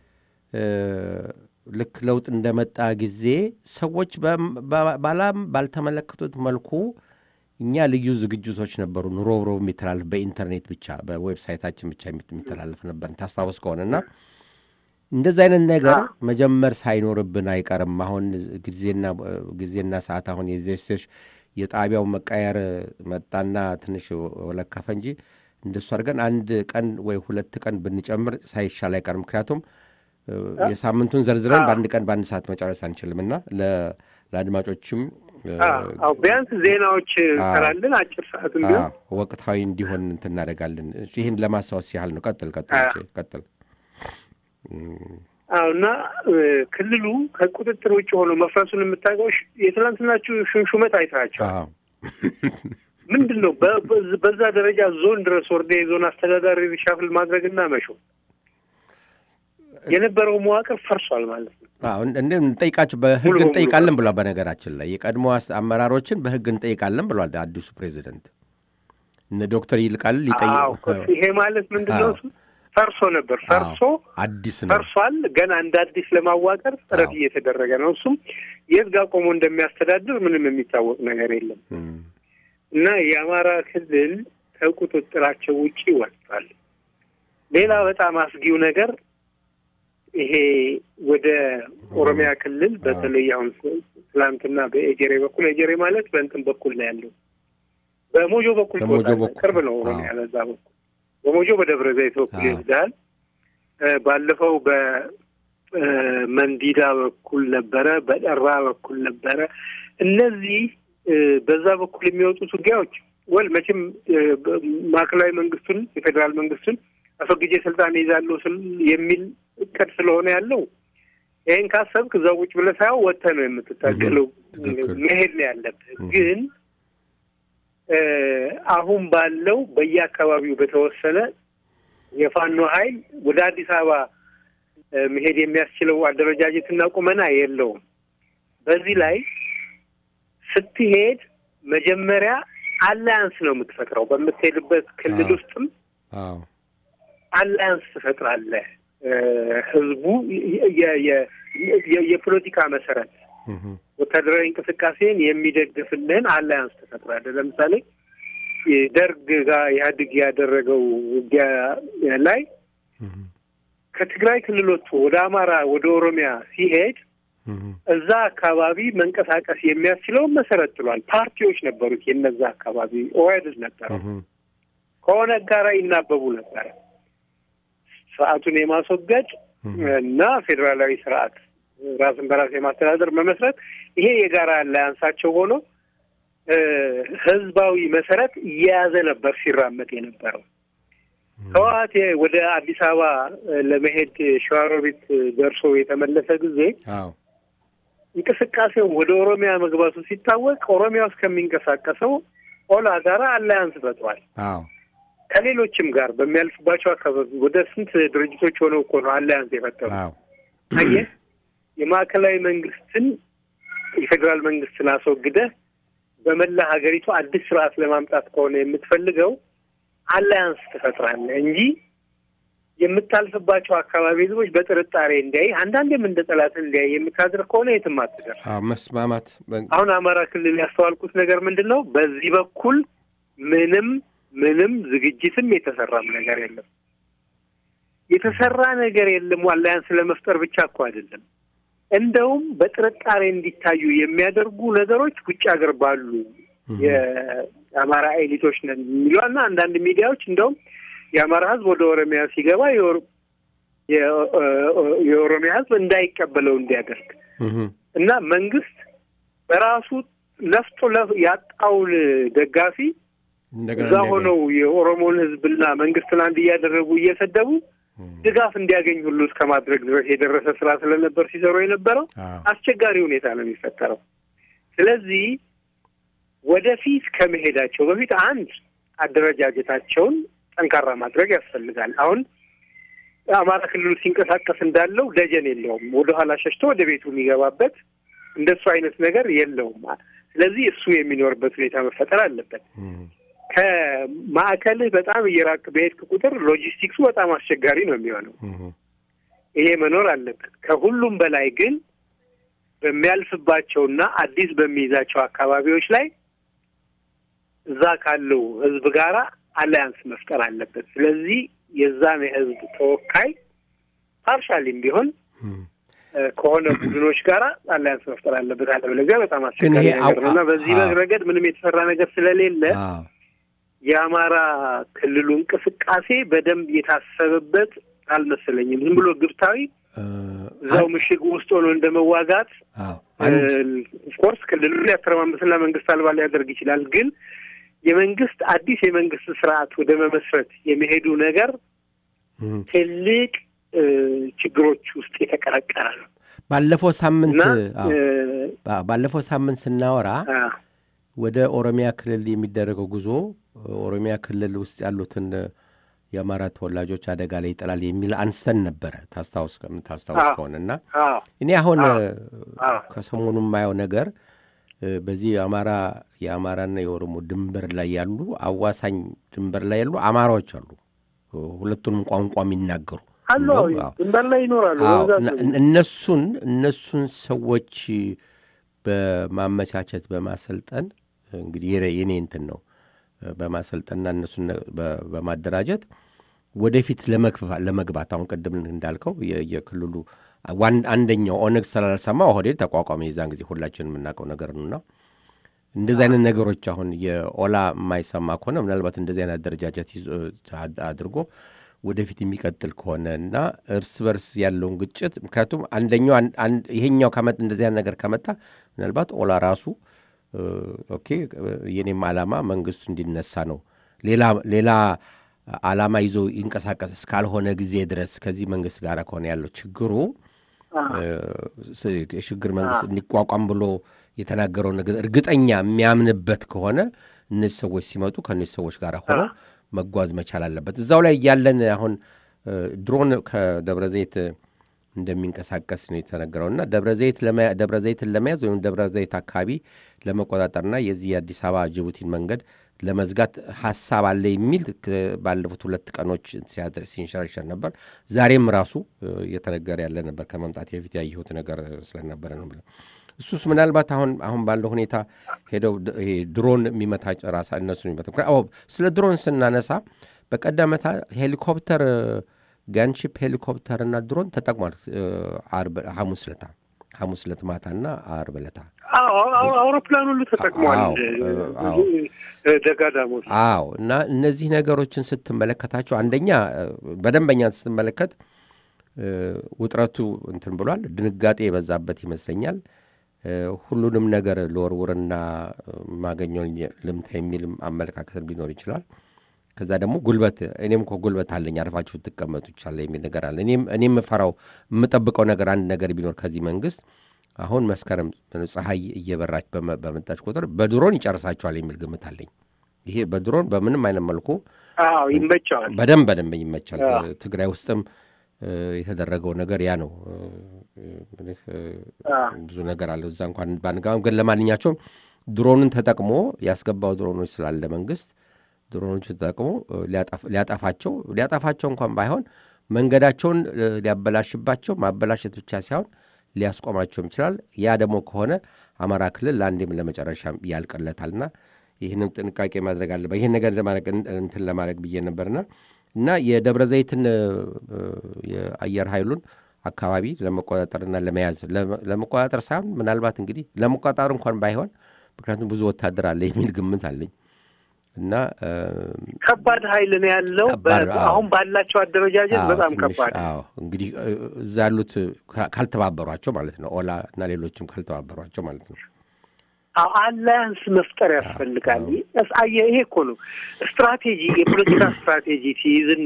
ልክ ለውጥ እንደመጣ ጊዜ ሰዎች ባላም ባልተመለከቱት መልኩ እኛ ልዩ ዝግጅቶች ነበሩ። ሮብ ሮብ የሚተላለፍ በኢንተርኔት ብቻ በዌብሳይታችን ብቻ የሚተላለፍ ነበር ታስታውስ ከሆነና እንደዚህ አይነት ነገር መጀመር ሳይኖርብን አይቀርም። አሁን ጊዜና ጊዜና ሰዓት አሁን የዜሴሽ የጣቢያው መቃየር መጣና ትንሽ ወለከፈ እንጂ እንደሱ አድርገን አንድ ቀን ወይ ሁለት ቀን ብንጨምር ሳይሻል አይቀርም። ምክንያቱም የሳምንቱን ዘርዝረን በአንድ ቀን በአንድ ሰዓት መጨረስ አንችልም እና ለአድማጮችም ቢያንስ ዜናዎች እንሰራለን። አጭር ሰዓት ቢሆን ወቅታዊ እንዲሆን እንትን እናደርጋለን። ይህን ለማስታወስ ያህል ነው። ቀጥል ቀጥል ቀጥል። አዎ እና ክልሉ ከቁጥጥር ውጭ ሆኖ መፍረሱን የምታውቀው የትናንትናችሁ ሹመት አይተሃቸዋል። ምንድን ነው በዛ ደረጃ ዞን ድረስ ወርደ የዞን አስተዳዳሪ ሪሻፍል ማድረግና መሾ የነበረው መዋቅር ፈርሷል ማለት ነው። እንደ እንጠይቃቸው በህግ እንጠይቃለን ብሏል። በነገራችን ላይ የቀድሞ አመራሮችን በህግ እንጠይቃለን ብሏል አዲሱ ፕሬዚደንት እነ ዶክተር ይልቃል ሊጠይቁ ይሄ ማለት ምንድን ነው? ፈርሶ ነበር ፈርሶ አዲስ ነው ፈርሷል። ገና እንደ አዲስ ለማዋቀር ጥረት እየተደረገ ነው። እሱም የት ጋር ቆሞ እንደሚያስተዳድር ምንም የሚታወቅ ነገር የለም እና የአማራ ክልል ከቁጥጥራቸው ውጪ ወጥቷል። ሌላ በጣም አስጊው ነገር ይሄ ወደ ኦሮሚያ ክልል በተለይ አሁን ትላንትና በኤጀሬ በኩል ኤጀሬ ማለት በእንትን በኩል ነው ያለው በሞጆ በኩል ቅርብ ነው ኦሮሚያ ለዛ በኩል በሞጆ በደብረ ዘይት በኩል ይወስዳል። ባለፈው በመንዲዳ በኩል ነበረ፣ በደራ በኩል ነበረ። እነዚህ በዛ በኩል የሚወጡት ውጊያዎች ወል መቼም ማዕከላዊ መንግስቱን የፌዴራል መንግስቱን አስወግጄ ስልጣን ይዛለሁ የሚል እቅድ ስለሆነ ያለው ይህን ካሰብክ እዛ ቁጭ ብለህ ሳይሆን ወጥተህ ነው የምትታገለው። መሄድ ነው ያለብህ ግን አሁን ባለው በየአካባቢው በተወሰነ የፋኖ ኃይል ወደ አዲስ አበባ መሄድ የሚያስችለው አደረጃጀትና ቁመና የለውም። በዚህ ላይ ስትሄድ መጀመሪያ አላያንስ ነው የምትፈጥረው። በምትሄድበት ክልል ውስጥም አላያንስ ትፈጥራለህ። ህዝቡ የፖለቲካ መሰረት ወታደራዊ እንቅስቃሴን የሚደግፍልህን አላያንስ ትፈጥራለህ። ለምሳሌ ደርግ ጋር ኢህአዴግ ያደረገው ውጊያ ላይ ከትግራይ ክልሎቹ ወደ አማራ ወደ ኦሮሚያ ሲሄድ እዛ አካባቢ መንቀሳቀስ የሚያስችለውን መሰረት ጥሏል። ፓርቲዎች ነበሩት። የነዛ አካባቢ ኦህዴድ ነበረ፣ ከኦነግ ጋር ይናበቡ ነበረ። ስርዓቱን የማስወገድ እና ፌዴራላዊ ስርዓት ራስን በራስ የማስተዳደር መመስረት ይሄ የጋራ አላያንሳቸው ሆኖ ህዝባዊ መሰረት እየያዘ ነበር ሲራመድ የነበረው። ህወሓት ወደ አዲስ አበባ ለመሄድ ሸዋሮቢት ደርሶ የተመለሰ ጊዜ እንቅስቃሴው ወደ ኦሮሚያ መግባቱ ሲታወቅ ኦሮሚያ ውስጥ ከሚንቀሳቀሰው ኦላ ጋራ አላያንስ ፈጥሯል። ከሌሎችም ጋር በሚያልፍባቸው አካባቢ ወደ ስንት ድርጅቶች ሆነው እኮ ነው አላያንስ የፈጠሩ። አየህ የማዕከላዊ መንግስትን የፌዴራል መንግስትን አስወግደህ በመላ ሀገሪቱ አዲስ ስርዓት ለማምጣት ከሆነ የምትፈልገው አላያንስ ትፈጥራለህ እንጂ የምታልፍባቸው አካባቢ ህዝቦች በጥርጣሬ እንዲያይ አንዳንዴም እንደ ጠላት እንዲያይ የምታደርግ ከሆነ የትም አትደርስ። መስማማት አሁን አማራ ክልል ያስተዋልኩት ነገር ምንድን ነው? በዚህ በኩል ምንም ምንም ዝግጅትም የተሰራም ነገር የለም። የተሰራ ነገር የለም። አላያንስ ለመፍጠር ብቻ እኮ አይደለም። እንደውም በጥርጣሬ እንዲታዩ የሚያደርጉ ነገሮች ውጭ ሀገር ባሉ የአማራ ኤሊቶች ነን የሚሏና አንዳንድ ሚዲያዎች እንደውም የአማራ ህዝብ ወደ ኦሮሚያ ሲገባ የኦሮሚያ ህዝብ እንዳይቀበለው እንዲያደርግ እና መንግስት በራሱ ለፍቶ ያጣውን ደጋፊ እዛ ሆነው የኦሮሞን ህዝብና መንግስትን አንድ እያደረጉ እየሰደቡ ድጋፍ እንዲያገኝ ሁሉ እስከ ማድረግ ድረስ የደረሰ ስራ ስለነበር ሲሰሩ የነበረው አስቸጋሪ ሁኔታ ነው የሚፈጠረው። ስለዚህ ወደፊት ከመሄዳቸው በፊት አንድ አደረጃጀታቸውን ጠንካራ ማድረግ ያስፈልጋል። አሁን አማራ ክልሉ ሲንቀሳቀስ እንዳለው ደጀን የለውም። ወደኋላ ሸሽቶ ወደ ቤቱ የሚገባበት እንደሱ አይነት ነገር የለውም። ስለዚህ እሱ የሚኖርበት ሁኔታ መፈጠር አለበት። ከማዕከልህ በጣም እየራቅ በሄድክ ቁጥር ሎጂስቲክሱ በጣም አስቸጋሪ ነው የሚሆነው። ይሄ መኖር አለበት። ከሁሉም በላይ ግን በሚያልፍባቸውና አዲስ በሚይዛቸው አካባቢዎች ላይ እዛ ካለው ህዝብ ጋራ አላያንስ መፍጠር አለበት። ስለዚህ የዛን የህዝብ ተወካይ ፓርሻሊም ቢሆን ከሆነ ቡድኖች ጋር አላያንስ መፍጠር አለበት። አለበለዚያ በጣም አስቸጋሪ ነገር ነው እና በዚህ ረገድ ምንም የተሰራ ነገር ስለሌለ የአማራ ክልሉ እንቅስቃሴ በደንብ የታሰበበት አልመሰለኝም። ዝም ብሎ ግብታዊ እዛው ምሽግ ውስጥ ሆኖ እንደ መዋጋት ኦፍኮርስ ክልሉን ሊያተረማመስና መንግስት አልባ ሊያደርግ ይችላል። ግን የመንግስት አዲስ የመንግስት ስርዓት ወደ መመስረት የሚሄዱ ነገር ትልቅ ችግሮች ውስጥ የተቀረቀረ ነው። ባለፈው ሳምንት ባለፈው ሳምንት ስናወራ ወደ ኦሮሚያ ክልል የሚደረገው ጉዞ ኦሮሚያ ክልል ውስጥ ያሉትን የአማራ ተወላጆች አደጋ ላይ ይጥላል የሚል አንስተን ነበረ ታስታውስ ታስታውስ ከሆነ እና እኔ አሁን ከሰሞኑ የማየው ነገር በዚህ የአማራ የአማራና የኦሮሞ ድንበር ላይ ያሉ አዋሳኝ ድንበር ላይ ያሉ አማራዎች አሉ፣ ሁለቱንም ቋንቋ የሚናገሩ ድንበር ላይ ይኖራሉ። እነሱን እነሱን ሰዎች በማመቻቸት በማሰልጠን እንግዲህ የኔ እንትን ነው በማሰልጠንና እነሱን በማደራጀት ወደፊት ለመግባት አሁን ቅድም እንዳልከው የክልሉ አንደኛው ኦነግ ስላልሰማ ኦህዴድ ተቋቋመ። የዛን ጊዜ ሁላችን የምናውቀው ነገር ነውና እንደዚህ አይነት ነገሮች አሁን የኦላ የማይሰማ ከሆነ ምናልባት እንደዚህ አይነት አደረጃጀት አድርጎ ወደፊት የሚቀጥል ከሆነ እና እርስ በርስ ያለውን ግጭት ምክንያቱም አንደኛው ይሄኛው እንደዚህ አይነት ነገር ከመጣ ምናልባት ኦላ ራሱ ኦኬ የኔም ዓላማ መንግስቱ እንዲነሳ ነው ሌላ ሌላ ዓላማ ይዞ ይንቀሳቀስ እስካልሆነ ጊዜ ድረስ ከዚህ መንግስት ጋር ከሆነ ያለው ችግሩ የሽግግር መንግስት እንዲቋቋም ብሎ የተናገረው ነገር እርግጠኛ የሚያምንበት ከሆነ እነዚህ ሰዎች ሲመጡ ከእነዚህ ሰዎች ጋር ሆነው መጓዝ መቻል አለበት። እዛው ላይ ያለን አሁን ድሮን ከደብረ ዘይት እንደሚንቀሳቀስ ነው የተነገረውና ደብረ ዘይትን ለመያዝ ወይም ደብረ ዘይት አካባቢ ለመቆጣጠርና የዚህ የአዲስ አበባ ጅቡቲን መንገድ ለመዝጋት ሀሳብ አለ የሚል ባለፉት ሁለት ቀኖች ሲንሸረሸር ነበር። ዛሬም ራሱ እየተነገረ ያለ ነበር። ከመምጣት በፊት ያየሁት ነገር ስለነበረ ነው ብለ እሱስ ምናልባት አሁን አሁን ባለው ሁኔታ ሄደው ድሮን የሚመታ ራሳ እነሱ የሚመታ ስለ ድሮን ስናነሳ በቀደመታ ሄሊኮፕተር ጋንሺፕ ሄሊኮፕተር እና ድሮን ተጠቅሟል። ሐሙስ ለታ ሐሙስ ለት ማታና አርብ ለታ አውሮፕላን ሁሉ ተጠቅሟል። ደጋዳሞች አዎ። እና እነዚህ ነገሮችን ስትመለከታቸው አንደኛ በደንበኛ ስትመለከት ውጥረቱ እንትን ብሏል። ድንጋጤ የበዛበት ይመስለኛል። ሁሉንም ነገር ለወርውርና ማገኘውን ልምታ የሚልም አመለካከት ሊኖር ይችላል። ከዛ ደግሞ ጉልበት እኔም እኮ ጉልበት አለኝ አርፋችሁ ትቀመጡ ይቻለ የሚል ነገር አለ። እኔም የምፈራው የምጠብቀው ነገር አንድ ነገር ቢኖር ከዚህ መንግስት አሁን መስከረም ፀሐይ እየበራች በመጣች ቁጥር በድሮን ይጨርሳቸዋል የሚል ግምት አለኝ። ይሄ በድሮን በምንም አይነት መልኩ ይመቸዋል፣ በደንብ በደንብ ይመቻል። ትግራይ ውስጥም የተደረገው ነገር ያ ነው። ብዙ ነገር አለው እዛ እንኳን ባንጋም፣ ግን ለማንኛቸውም ድሮንን ተጠቅሞ ያስገባው ድሮኖች ስላለ መንግስት ድሮኖቹ ተጠቅሞ ሊያጠፋቸው ሊያጠፋቸው እንኳን ባይሆን መንገዳቸውን ሊያበላሽባቸው ማበላሸት ብቻ ሳይሆን ሊያስቆማቸውም ይችላል። ያ ደግሞ ከሆነ አማራ ክልል ለአንዴም ለመጨረሻ ያልቅለታልና ይህንም ጥንቃቄ ማድረግ አለበት። ይህን ነገር እንትን ለማድረግ ብዬ ነበርና እና የደብረ ዘይትን የአየር ኃይሉን አካባቢ ለመቆጣጠርና ለመያዝ ለመቆጣጠር ሳይሆን ምናልባት እንግዲህ ለመቆጣጠር እንኳን ባይሆን ምክንያቱም ብዙ ወታደር አለ የሚል ግምት አለኝ እና ከባድ ኃይል ነው ያለው። አሁን ባላቸው አደረጃጀት በጣም ከባድ አዎ። እንግዲህ እዛ ያሉት ካልተባበሯቸው ማለት ነው፣ ኦላ እና ሌሎችም ካልተባበሯቸው ማለት ነው። አላያንስ መፍጠር ያስፈልጋል። ይሄ እኮ ነው ስትራቴጂ፣ የፖለቲካ ስትራቴጂ ሲይዝና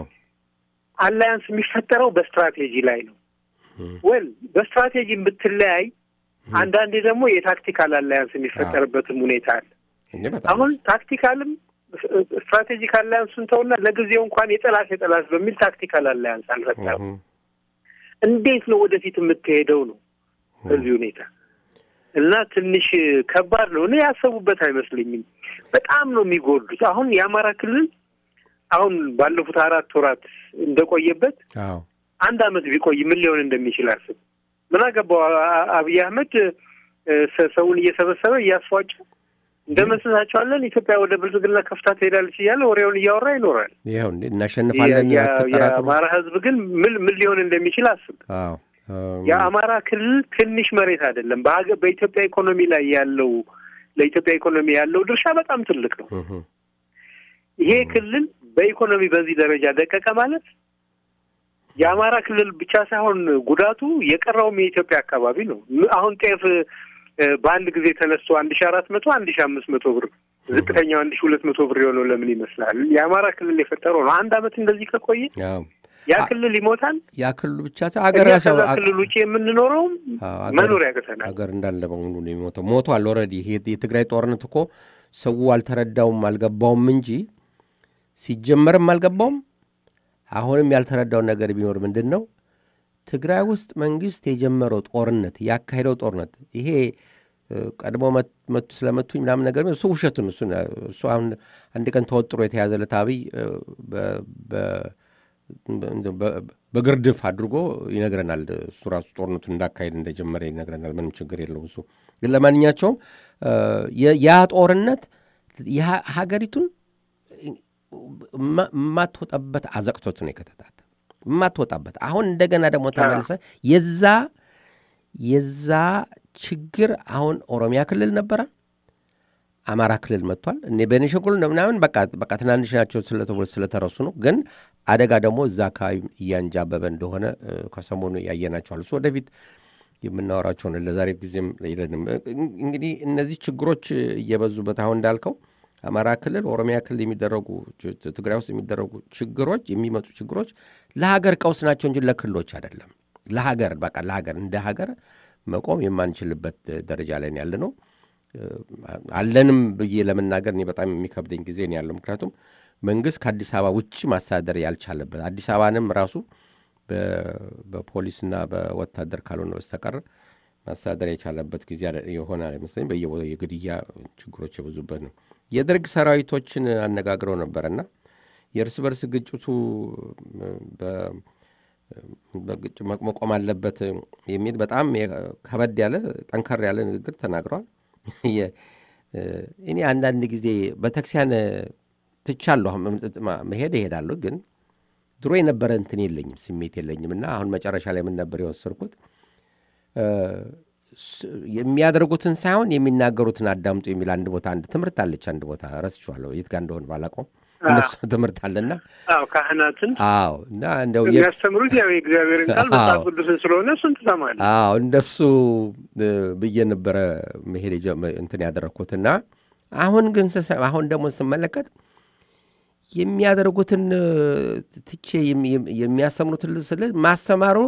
አላያንስ የሚፈጠረው በስትራቴጂ ላይ ነው። ወል በስትራቴጂ ብትለያይ፣ አንዳንዴ ደግሞ የታክቲካል አላያንስ የሚፈጠርበትም ሁኔታ አለ። አሁን ታክቲካልም ስትራቴጂክ አላያንሱን ተውና ለጊዜው እንኳን የጠላት የጠላት በሚል ታክቲካል አላያንስ አልፈጠርም። እንዴት ነው ወደፊት የምትሄደው ነው በዚህ ሁኔታ እና ትንሽ ከባድ ነው። እኔ ያሰቡበት አይመስለኝም። በጣም ነው የሚጎዱት። አሁን የአማራ ክልል አሁን ባለፉት አራት ወራት እንደቆየበት አንድ አመት ቢቆይ ምን ሊሆን እንደሚችል አስብ። ምን አገባው አብይ አህመድ ሰውን እየሰበሰበ እያስፏጨ እንደመስሳቸዋለን ኢትዮጵያ ወደ ብልጽግና ከፍታ ትሄዳለች እያለ ወሬውን እያወራ ይኖራል። ይኸው እናሸንፋለን። የአማራ ህዝብ ግን ምን ምን ሊሆን እንደሚችል አስብ። የአማራ ክልል ትንሽ መሬት አይደለም። በኢትዮጵያ ኢኮኖሚ ላይ ያለው ለኢትዮጵያ ኢኮኖሚ ያለው ድርሻ በጣም ትልቅ ነው። ይሄ ክልል በኢኮኖሚ በዚህ ደረጃ ደቀቀ ማለት የአማራ ክልል ብቻ ሳይሆን ጉዳቱ የቀረውም የኢትዮጵያ አካባቢ ነው። አሁን ጤፍ በአንድ ጊዜ ተነስቶ አንድ ሺ አራት መቶ አንድ ሺ አምስት መቶ ብር ዝቅተኛው አንድ ሺ ሁለት መቶ ብር የሆነው ለምን ይመስላል? የአማራ ክልል የፈጠረው ነው። አንድ አመት እንደዚህ ከቆየ ያ ክልል ይሞታል። ያ ክልል ብቻ ሀገር ከዛ ክልል ውጭ የምንኖረውም መኖር ያቅተናል። ሀገር እንዳለ በሙሉ ነው የሚሞተው። ሞቷል ኦልሬዲ። የትግራይ ጦርነት እኮ ሰው አልተረዳውም አልገባውም እንጂ ሲጀመርም አልገባውም አሁንም ያልተረዳው ነገር ቢኖር ምንድን ነው ትግራይ ውስጥ መንግስት የጀመረው ጦርነት ያካሄደው ጦርነት ይሄ ቀድሞ መቱ ስለመቱኝ ምናምን ነገር እሱ ውሸቱን እሱ እሱ አሁን አንድ ቀን ተወጥሮ የተያዘለት አብይ በግርድፍ አድርጎ ይነግረናል። እሱ ራሱ ጦርነቱን እንዳካሄድ እንደጀመረ ይነግረናል። ምንም ችግር የለውም እሱ ግን ለማንኛቸውም ያ ጦርነት ሀገሪቱን የማትወጣበት አዘቅቶት ነው የከተታት የማትወጣበት አሁን እንደገና ደግሞ ተመልሰ የዛ የዛ ችግር አሁን ኦሮሚያ ክልል ነበረ፣ አማራ ክልል መጥቷል። እኔ ቤኒሻንጉል ምናምን በቃ በቃ ትናንሽ ናቸው ስለተረሱ ነው። ግን አደጋ ደግሞ እዛ አካባቢ እያንጃበበ እንደሆነ ከሰሞኑ ያየናቸዋል። እሱ ወደፊት የምናወራቸውን ለዛሬ ጊዜም የለንም። እንግዲህ እነዚህ ችግሮች እየበዙበት አሁን እንዳልከው አማራ ክልል፣ ኦሮሚያ ክልል የሚደረጉ ትግራይ ውስጥ የሚደረጉ ችግሮች የሚመጡ ችግሮች ለሀገር ቀውስ ናቸው እንጂ ለክልሎች አይደለም። ለሀገር በቃ ለሀገር እንደ ሀገር መቆም የማንችልበት ደረጃ ላይ ያለ ነው። አለንም ብዬ ለመናገር እኔ በጣም የሚከብደኝ ጊዜ ነው ያለው። ምክንያቱም መንግስት ከአዲስ አበባ ውጭ ማስተዳደር ያልቻለበት አዲስ አበባንም ራሱ በፖሊስና በወታደር ካልሆነ በስተቀር ማስተዳደር የቻለበት ጊዜ የሆነ አይመስለኝ። በየቦታው የግድያ ችግሮች የበዙበት ነው። የደርግ ሰራዊቶችን አነጋግረው ነበረና የእርስ በርስ ግጭቱ መቆም አለበት የሚል በጣም ከበድ ያለ ጠንከር ያለ ንግግር ተናግረዋል። እኔ አንዳንድ ጊዜ ቤተክርስቲያን ትቻለሁ መሄድ እሄዳለሁ፣ ግን ድሮ የነበረ እንትን የለኝም ስሜት የለኝም እና አሁን መጨረሻ ላይ ምን ነበር የወሰድኩት የሚያደርጉትን ሳይሆን የሚናገሩትን አዳምጡ የሚል አንድ ቦታ አንድ ትምህርት አለች። አንድ ቦታ ረስቼዋለሁ፣ የት ጋር እንደሆነ ባላውቀውም እነሱ ትምህርት አለና አዎ ካህናትን አዎ እና እንደው የሚያስተምሩት ያው የእግዚአብሔርን ቃል መጽሐፍ ቅዱስን ስለሆነ እሱን ትሰማለህ። አዎ እንደሱ ብዬ ነበረ መሄድ እንትን ያደረግኩትና አሁን ግን አሁን ደግሞ ስመለከት የሚያደርጉትን ትቼ የሚያስተምሩትን ስል ማስተማሩ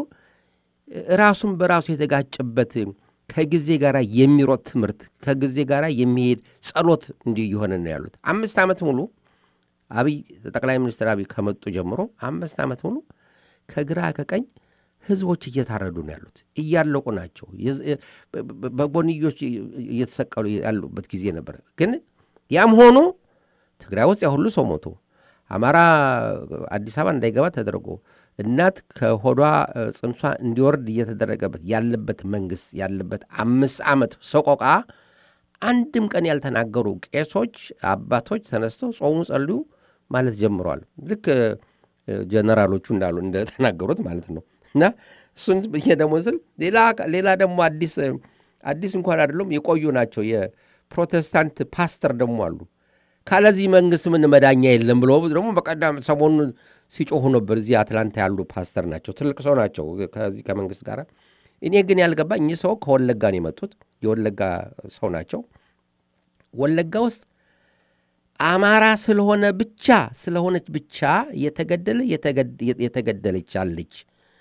ራሱን በራሱ የተጋጨበት ከጊዜ ጋር የሚሮጥ ትምህርት ከጊዜ ጋር የሚሄድ ጸሎት እንዲሁ እየሆነ ነው ያሉት አምስት ዓመት ሙሉ አብይ ጠቅላይ ሚኒስትር አብይ ከመጡ ጀምሮ አምስት ዓመት ሙሉ ከግራ ከቀኝ ህዝቦች እየታረዱ ነው ያሉት፣ እያለቁ ናቸው። በጎንዮች እየተሰቀሉ ያሉበት ጊዜ ነበር። ግን ያም ሆኖ ትግራይ ውስጥ ያ ሁሉ ሰው ሞቶ አማራ አዲስ አበባ እንዳይገባ ተደርጎ እናት ከሆዷ ጽንሷ እንዲወርድ እየተደረገበት ያለበት መንግስት ያለበት አምስት ዓመት ሰቆቃ አንድም ቀን ያልተናገሩ ቄሶች አባቶች ተነስተው ጾሙ ጸልዩ ማለት ጀምረዋል። ልክ ጀነራሎቹ እንዳሉ እንደተናገሩት ማለት ነው። እና እሱን ብዬ ደግሞ ስል ሌላ ደግሞ አዲስ አዲስ እንኳን አይደለም የቆዩ ናቸው። የፕሮቴስታንት ፓስተር ደግሞ አሉ። ካለዚህ መንግስት ምን መዳኛ የለም ብሎ ደግሞ በቀዳም ሰሞኑን ሲጮሁ ነበር። እዚህ አትላንታ ያሉ ፓስተር ናቸው። ትልቅ ሰው ናቸው ከዚህ ከመንግስት ጋር እኔ ግን ያልገባ እኚህ ሰው ከወለጋ ነው የመጡት። የወለጋ ሰው ናቸው። ወለጋ ውስጥ አማራ ስለሆነ ብቻ ስለሆነች ብቻ የተገደለ የተገደለች አለች።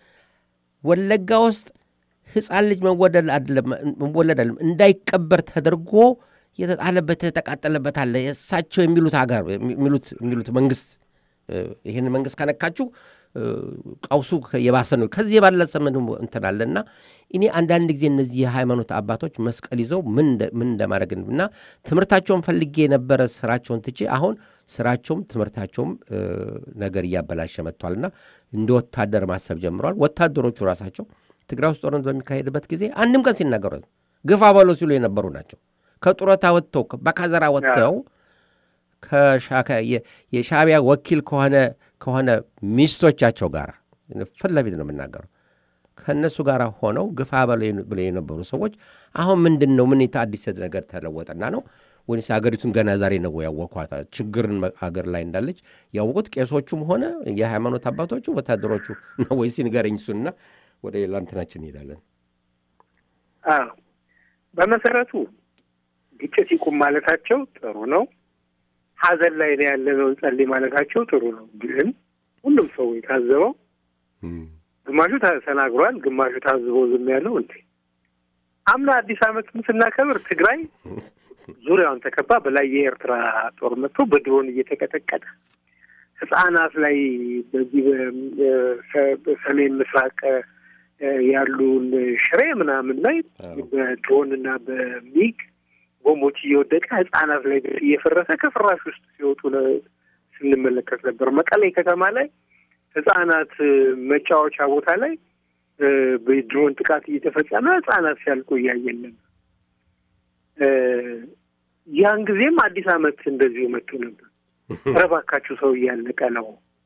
ወለጋ ውስጥ ሕፃን ልጅ መወለድ አይደለም እንዳይቀበር ተደርጎ የተጣለበት የተቃጠለበት አለ። እሳቸው የሚሉት ሀገር የሚሉት መንግስት ይህን መንግስት ከነካችሁ ቀውሱ የባሰ ነው። ከዚህ የባለጸ ምን እንትን አለ እና እኔ አንዳንድ ጊዜ እነዚህ የሃይማኖት አባቶች መስቀል ይዘው ምን እንደማድረግ እና ትምህርታቸውን ፈልጌ የነበረ ስራቸውን ትቼ አሁን ስራቸውም ትምህርታቸውም ነገር እያበላሸ መጥቷልና እንደ ወታደር ማሰብ ጀምረዋል። ወታደሮቹ ራሳቸው ትግራይ ውስጥ ጦርነት በሚካሄድበት ጊዜ አንድም ቀን ሲናገሩ ግፋ በሎ ሲሉ የነበሩ ናቸው። ከጡረታ ወጥተው በካዘራ ወጥተው የሻዕቢያ ወኪል ከሆነ ከሆነ ሚስቶቻቸው ጋር ፊት ለፊት ነው የምናገረው ከእነሱ ጋር ሆነው ግፋ ብለው የነበሩ ሰዎች አሁን ምንድን ነው ምን አዲስ ነገር ተለወጠና ነው ወይስ ሀገሪቱን ገና ዛሬ ነው ያወቋት ችግርን ሀገር ላይ እንዳለች ያወቁት ቄሶቹም ሆነ የሃይማኖት አባቶቹ ወታደሮቹ ነው ወይስ ንገረኝ እሱንና ወደ ሌላ እንትናችን እንሄዳለን በመሰረቱ ግጭት ይቁም ማለታቸው ጥሩ ነው ሀዘን ላይ ነው ያለነው ጸልይ ማለታቸው ጥሩ ነው ግን ሁሉም ሰው የታዘበው ግማሹ ተናግሯል ግማሹ ታዝበው ዝም ያለው እንዴ አምና አዲስ አመትን ስናከብር ትግራይ ዙሪያውን ተከባ በላይ የኤርትራ ጦር መጥቶ በድሮን እየተቀጠቀጠ ህጻናት ላይ በዚህ በሰሜን ምስራቅ ያሉን ሽሬ ምናምን ላይ በድሮን እና በሚግ ቦምቦች እየወደቀ ህጻናት ላይ እየፈረሰ ከፍራሽ ውስጥ ሲወጡ ስንመለከት ነበር። መቀሌ ከተማ ላይ ህጻናት መጫወቻ ቦታ ላይ በድሮን ጥቃት እየተፈጸመ ህጻናት ሲያልቁ እያየን ነበር። ያን ጊዜም አዲስ ዓመት እንደዚሁ መጥቶ ነበር። ኧረ እባካችሁ ሰው እያለቀ ነው፣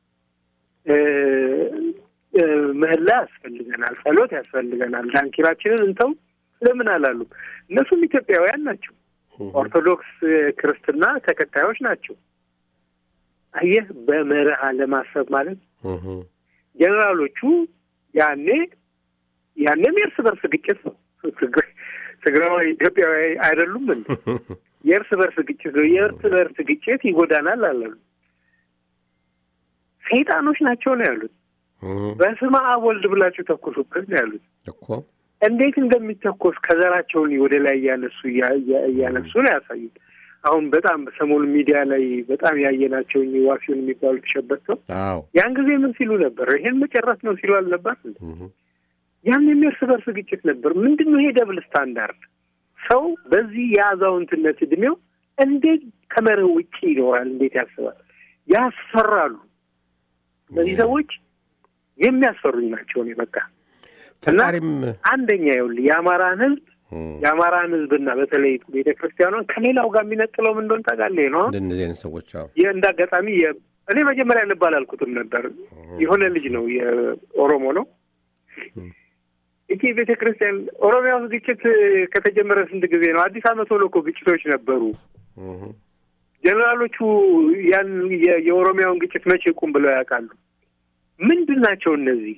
ምህላ ያስፈልገናል፣ ጸሎት ያስፈልገናል፣ ዳንኪራችንን እንተው ለምን አላሉም? እነሱም ኢትዮጵያውያን ናቸው። ኦርቶዶክስ ክርስትና ተከታዮች ናቸው። አየህ፣ በመርህ አለማሰብ ማለት ጀኔራሎቹ ያኔ ያኔም የእርስ በርስ ግጭት ነው። ትግራዋይ ኢትዮጵያዊ አይደሉም እንዴ? የእርስ በርስ ግጭት ነው። የእርስ በርስ ግጭት ይጎዳናል አላሉ። ሰይጣኖች ናቸው ነው ያሉት። በስመ አብ ወልድ ብላችሁ ተኩሱበት ነው ያሉት እኮ እንዴት እንደሚተኮስ ከዘራቸውን ወደ ላይ እያነሱ እያነሱ ነው ያሳዩት። አሁን በጣም ሰሞኑ ሚዲያ ላይ በጣም ያየናቸው ዋሲውን የሚባሉ ተሸበተው ያን ጊዜ ምን ሲሉ ነበር? ይሄን መጨረስ ነው ሲሉ አልነበር? ያን የእርስ በርስ ግጭት ነበር። ምንድን ነው ይሄ ደብል ስታንዳርድ? ሰው በዚህ የአዛውንትነት እድሜው እንዴት ከመርህ ውጭ ይኖራል? እንዴት ያስባል? ያስፈራሉ። እነዚህ ሰዎች የሚያስፈሩኝ ናቸው። እኔ በቃ እና አንደኛ ይኸውልህ የአማራን ህዝብ የአማራን ህዝብና በተለይ ቤተ ክርስቲያኗን ከሌላው ጋር የሚነጥለው ምን እንደሆነ ታውቃለህ? ነው እንደዚህ አይነት ሰዎች እንደ አጋጣሚ እኔ መጀመሪያ ልብ አላልኩትም ነበር። የሆነ ልጅ ነው የኦሮሞ ነው ይህ ቤተ ክርስቲያን ኦሮሚያ ውስጥ ግጭት ከተጀመረ ስንት ጊዜ ነው? አዲስ ዓመት ሆኖ እኮ ግጭቶች ነበሩ። ጀኔራሎቹ ያን የኦሮሚያውን ግጭት መቼ ቁም ብለው ያውቃሉ? ምንድን ናቸው እነዚህ?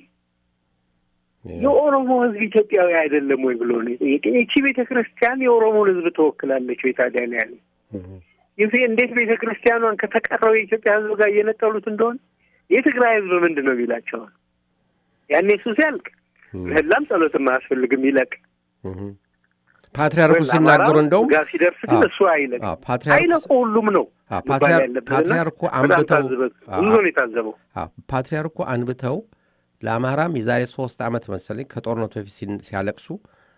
የኦሮሞ ህዝብ ኢትዮጵያዊ አይደለም ወይ ብሎ ነው የጠየቀ። ይቺ ቤተ ክርስቲያን የኦሮሞን ህዝብ ትወክላለች ወይ ታዲያ ነው ያለ። ይህ እንዴት ቤተ ክርስቲያኗን ከተቀረው የኢትዮጵያ ህዝብ ጋር እየነጠሉት እንደሆነ የትግራይ ህዝብ ምንድን ነው የሚላቸዋል? ያኔ እሱ ሲያልቅ ምህላም ጸሎትም አያስፈልግም ይለቅ። ፓትሪያርኩ ሲናገሩ እንደውም ጋር ሲደርስ ግን እሱ አይለቅ አይለቁ ሁሉም ነው ፓትሪያርኩ አንብተው ብዙ ነው የታዘበው። ፓትሪያርኩ አንብተው ለአማራም የዛሬ ሶስት ዓመት መሰለኝ ከጦርነቱ በፊት ሲያለቅሱ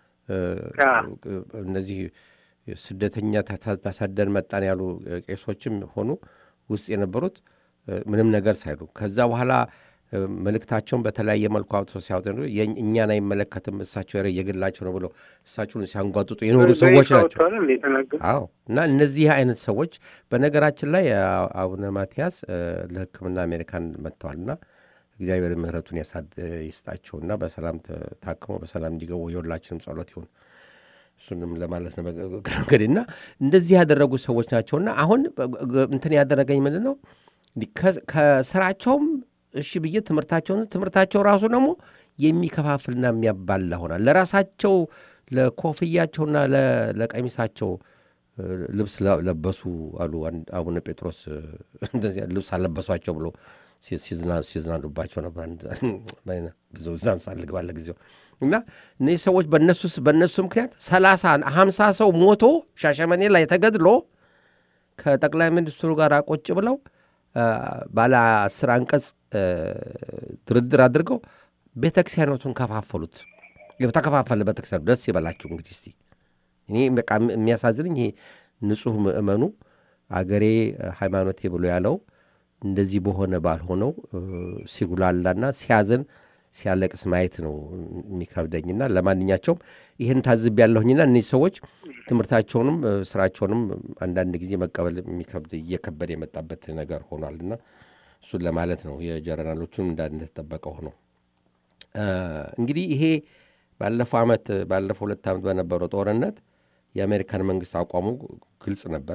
እነዚህ ስደተኛ ተሰደን መጣን ያሉ ቄሶችም ሆኑ ውስጥ የነበሩት ምንም ነገር ሳይሉ ከዛ በኋላ መልእክታቸውን በተለያየ መልኩ አውጥቶ ሲያወጡ እኛን አይመለከትም እሳቸው የግላቸው ነው ብለው እሳቸውን ሲያንጓጥጡ የኖሩ ሰዎች ናቸው። አዎ እና እነዚህ አይነት ሰዎች በነገራችን ላይ አቡነ ማትያስ ለሕክምና አሜሪካን መጥተዋልና እግዚአብሔር ምሕረቱን ይስጣቸውና በሰላም ታክመው በሰላም እንዲገቡ የሁላችንም ጸሎት ይሁን። እሱንም ለማለት ነው እንግዲህ እና እንደዚህ ያደረጉ ሰዎች ናቸውና አሁን እንትን ያደረገኝ ምንድን ነው ከስራቸውም እሺ ብዬ ትምህርታቸውን ትምህርታቸው ራሱ ደግሞ የሚከፋፍልና የሚያባላ ሆናል። ለራሳቸው ለኮፍያቸውና ለቀሚሳቸው ልብስ ለበሱ አሉ አቡነ ጴጥሮስ እንደዚያ ልብስ አለበሷቸው ብሎ ሲዝናኑባቸው ነበር። እዛም ሳልግ ባለ ጊዜው እና እነዚህ ሰዎች በነሱ በእነሱ ምክንያት ሰላሳ ሀምሳ ሰው ሞቶ ሻሸመኔ ላይ ተገድሎ ከጠቅላይ ሚኒስትሩ ጋር ቁጭ ብለው ባለ አስር አንቀጽ ድርድር አድርገው ቤተክርስቲያኖቱን ከፋፈሉት። ተከፋፈለ ቤተክርስቲያኑ። ደስ ይበላችሁ እንግዲህ እስቲ እኔ በቃ የሚያሳዝንኝ ይሄ ንጹሕ ምእመኑ አገሬ ሃይማኖቴ ብሎ ያለው እንደዚህ በሆነ ባልሆነው ሲጉላላና ሲያዝን ሲያለቅስ ማየት ነው የሚከብደኝና ለማንኛቸውም ይህን ታዝብ ያለሁኝና እነዚህ ሰዎች ትምህርታቸውንም ስራቸውንም አንዳንድ ጊዜ መቀበል የሚከብድ እየከበደ የመጣበት ነገር ሆኗልና እሱን ለማለት ነው። የጀነራሎቹን እንዳንተጠበቀ ሆነው እንግዲህ ይሄ ባለፈው ዓመት ባለፈው ሁለት ዓመት በነበረው ጦርነት የአሜሪካን መንግስት አቋሙ ግልጽ ነበር።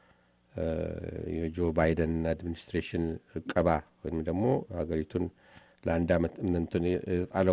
የጆ ባይደን አድሚኒስትሬሽን እቀባ ወይም ደግሞ ሀገሪቱን ለአንድ ዓመት እንትን የጣለው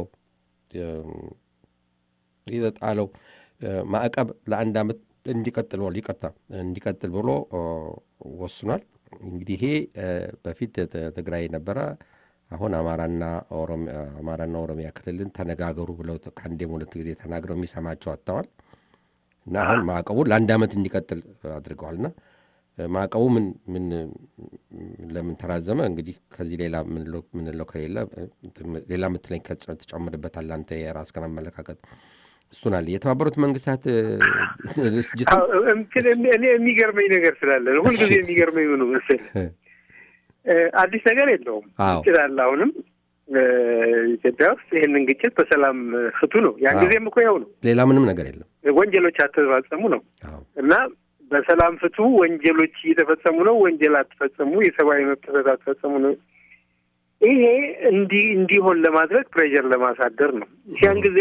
የተጣለው ማዕቀብ ለአንድ ዓመት እንዲቀጥል ብሎ ይቅርታ እንዲቀጥል ብሎ ወስኗል። እንግዲህ ይሄ በፊት ትግራይ ነበረ። አሁን አማራና አማራና ኦሮሚያ ክልልን ተነጋገሩ ብለው ከአንዴም ሁለት ጊዜ ተናግረው የሚሰማቸው አጥተዋል እና አሁን ማዕቀቡ ለአንድ ዓመት እንዲቀጥል አድርገዋልና ማዕቀቡ ምን ምን ለምን ተራዘመ? እንግዲህ ከዚህ ሌላ ምንለው ከሌለ ሌላ ምትለኝ ትጨምርበታል አንተ የራስህን አመለካከት እሱን አለ የተባበሩት መንግስታት ድርጅት እኔ የሚገርመኝ ነገር ስላለ ነው። ሁልጊዜ የሚገርመኝ ምኑ መሰለህ አዲስ ነገር የለውም። ግጭት አለ አሁንም ኢትዮጵያ ውስጥ ይህንን ግጭት በሰላም ፍቱ ነው። ያን ጊዜም እኮ ያው ነው። ሌላ ምንም ነገር የለም። ወንጀሎች አትፈጸሙ ነው እና በሰላም ፍቱ፣ ወንጀሎች እየተፈጸሙ ነው፣ ወንጀል አትፈጸሙ፣ የሰብአዊ መብት ጥሰት አትፈጸሙ ነው። ይሄ እንዲህ እንዲሆን ለማድረግ ፕሬዠር ለማሳደር ነው። ያን ጊዜ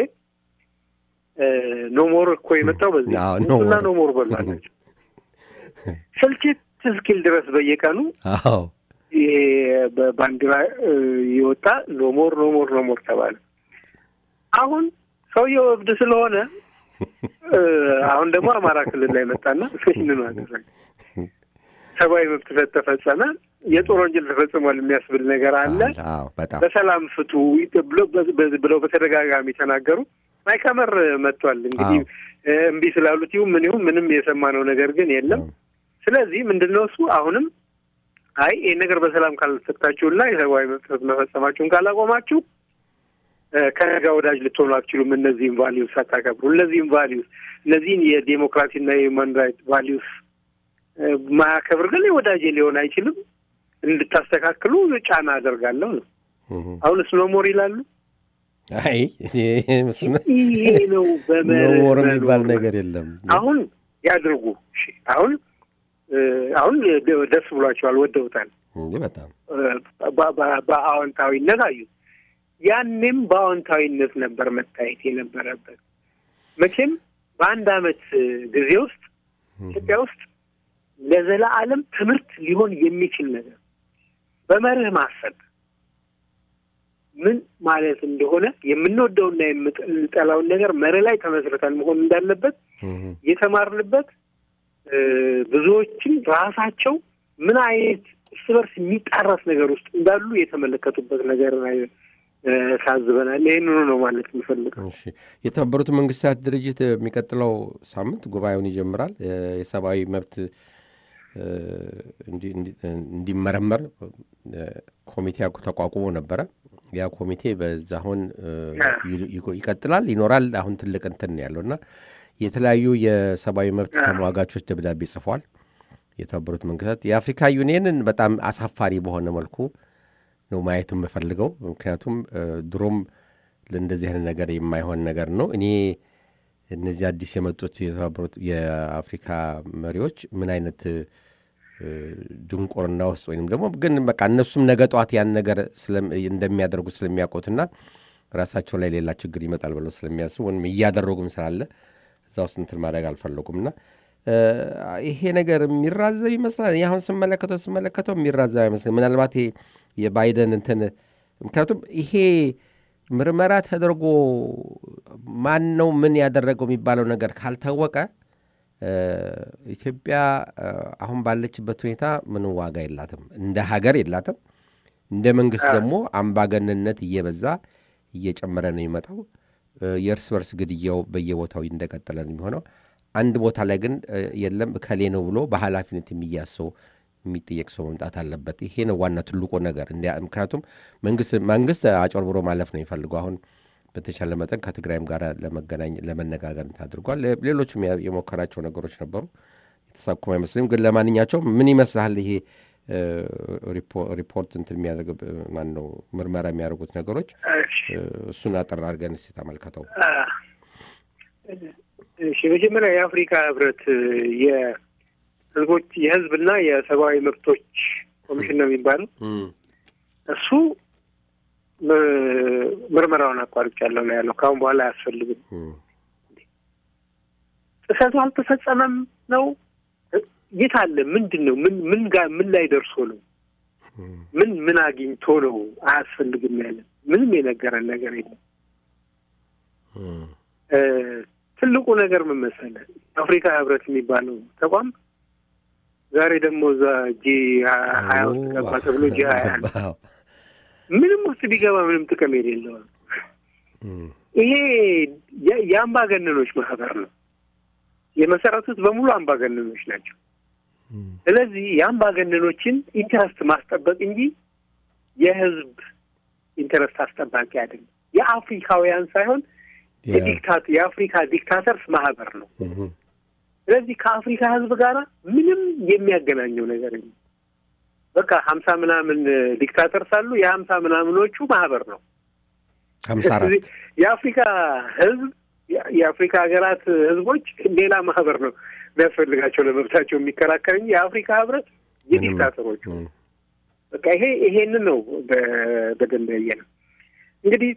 ኖሞር እኮ የመጣው በዚህ እና ኖሞር በላቸው ስልችት እስኪል ድረስ በየቀኑ ይሄ በባንዲራ የወጣ ኖሞር ኖሞር ኖሞር ተባለ። አሁን ሰውየው እብድ ስለሆነ አሁን ደግሞ አማራ ክልል ላይ መጣና ይህንኑ አደረገ። ሰብአዊ መብት ተፈጸመ፣ የጦር ወንጀል ተፈጽሟል የሚያስብል ነገር አለ። በሰላም ፍቱ ብለው በተደጋጋሚ ተናገሩ። ማይከመር መጥቷል። እንግዲህ እምቢ ስላሉት ይሁን ምን ይሁን ምንም የሰማነው ነገር ግን የለም። ስለዚህ ምንድን ነው እሱ አሁንም አይ ይህ ነገር በሰላም ካልፈታችሁና የሰብአዊ መብት መፈጸማችሁን ካላቆማችሁ ከነጋ ወዳጅ ልትሆኑ አትችሉም። እነዚህም ቫሊዩስ አታከብሩ። እነዚህም ቫሊዩስ እነዚህን የዴሞክራሲና የሁማን ራይት ቫሊዩስ ማያከብር ግን ወዳጄ ሊሆን አይችልም። እንድታስተካክሉ ጫና አደርጋለሁ ነው። አሁን ስኖሞር ይላሉ። አይ ይሄ ነው ኖሞር የሚባል ነገር የለም። አሁን ያድርጉ። አሁን አሁን ደስ ብሏቸዋል፣ ወደውታል። በጣም በአዎንታዊነት አዩት። ያኔም በአዎንታዊነት ነበር መታየት የነበረበት። መቼም በአንድ አመት ጊዜ ውስጥ ኢትዮጵያ ውስጥ ለዘላለም ትምህርት ሊሆን የሚችል ነገር በመርህ ማሰብ ምን ማለት እንደሆነ የምንወደውና የምንጠላውን ነገር መርህ ላይ ተመስርተን መሆን እንዳለበት የተማርንበት ብዙዎችም ራሳቸው ምን አይነት እርስ በርስ የሚጣረስ ነገር ውስጥ እንዳሉ የተመለከቱበት ነገር ታዝበናል። ይህንኑ ነው ማለት የምፈልገው። የተባበሩት መንግስታት ድርጅት የሚቀጥለው ሳምንት ጉባኤውን ይጀምራል። የሰብአዊ መብት እንዲመረመር ኮሚቴ ተቋቁሞ ነበረ። ያ ኮሚቴ በዛ አሁን ይቀጥላል ይኖራል። አሁን ትልቅ እንትን ያለው እና የተለያዩ የሰብአዊ መብት ተሟጋቾች ደብዳቤ ጽፏል። የተባበሩት መንግስታት የአፍሪካ ዩኒየንን በጣም አሳፋሪ በሆነ መልኩ ነው ማየት የምፈልገው። ምክንያቱም ድሮም ለእንደዚህ አይነት ነገር የማይሆን ነገር ነው። እኔ እነዚህ አዲስ የመጡት የተባበሩት የአፍሪካ መሪዎች ምን አይነት ድንቁርና ውስጥ ወይም ደግሞ ግን በቃ እነሱም ነገ ጠዋት ያን ነገር እንደሚያደርጉ ስለሚያውቁትና ራሳቸው ላይ ሌላ ችግር ይመጣል ብለው ስለሚያስቡ ወይም እያደረጉም ስላለ እዛ ውስጥ እንትን ማድረግ አልፈለጉም እና ይሄ ነገር የሚራዘብ ይመስላል። አሁን ስመለከተው ስመለከተው የሚራዘብ አይመስልም። ምናልባት የባይደን እንትን ምክንያቱም ይሄ ምርመራ ተደርጎ ማን ነው ምን ያደረገው የሚባለው ነገር ካልታወቀ ኢትዮጵያ አሁን ባለችበት ሁኔታ ምንም ዋጋ የላትም፣ እንደ ሀገር የላትም። እንደ መንግስት ደግሞ አምባገንነት እየበዛ እየጨመረ ነው የሚመጣው። የእርስ በርስ ግድያው በየቦታው እንደቀጠለ ነው የሚሆነው። አንድ ቦታ ላይ ግን የለም እከሌ ነው ብሎ በኃላፊነት የሚያዝ ሰው የሚጠየቅ ሰው መምጣት አለበት። ይሄ ነው ዋና ትልቁ ነገር። ምክንያቱም መንግስት አጭበርብሮ ማለፍ ነው የሚፈልገው። አሁን በተቻለ መጠን ከትግራይም ጋር ለመገናኝ ለመነጋገር አድርጓል። ሌሎችም የሞከራቸው ነገሮች ነበሩ፣ የተሳኩም አይመስልም። ግን ለማንኛቸውም ምን ይመስልሃል ይሄ ሪፖርት እንትን የሚያደርግ ማን ነው ምርመራ የሚያደርጉት ነገሮች? እሱን አጠር አድርገን እስኪ ተመልከተው። እሺ መጀመሪያ የአፍሪካ ህብረት የህዝቦች የህዝብና የሰብአዊ መብቶች ኮሚሽን ነው የሚባለው እሱ ምርመራውን አቋርጫለሁ ነው ያለው። ከአሁን በኋላ አያስፈልግም። ጥሰቱ አልተፈጸመም ነው የት አለ? ምንድን ነው? ምን ምን ጋር ምን ላይ ደርሶ ነው? ምን ምን አግኝቶ ነው አያስፈልግም ያለ? ምንም የነገረን ነገር የለም። ትልቁ ነገር ምን መሰለህ? አፍሪካ ህብረት የሚባለው ተቋም ዛሬ ደግሞ እዛ ጂ ሀያ ውስጥ ገባ ተብሎ ጂ ሀያ ምንም ውስጥ ቢገባ ምንም ጥቅም የሌለው ይሄ የአምባገነኖች ማህበር ነው። የመሰረቱት በሙሉ አምባገነኖች ናቸው። ስለዚህ የአምባገነኖችን ኢንተረስት ማስጠበቅ እንጂ የህዝብ ኢንተረስት አስጠባቂ አይደለም። የአፍሪካውያን ሳይሆን የዲክታት የአፍሪካ ዲክታተርስ ማህበር ነው። ስለዚህ ከአፍሪካ ህዝብ ጋር ምንም የሚያገናኘው ነገር የለም። በቃ ሀምሳ ምናምን ዲክታተርስ አሉ። የሀምሳ ምናምኖቹ ማህበር ነው። ሀምሳ አራት የአፍሪካ ህዝብ የአፍሪካ ሀገራት ህዝቦች ሌላ ማህበር ነው የሚያስፈልጋቸው ለመብታቸው የሚከራከር እንጂ የአፍሪካ ህብረት የዲክታተሮቹ በቃ ይሄ ይሄንን ነው በደንብ ያየ ነው። እንግዲህ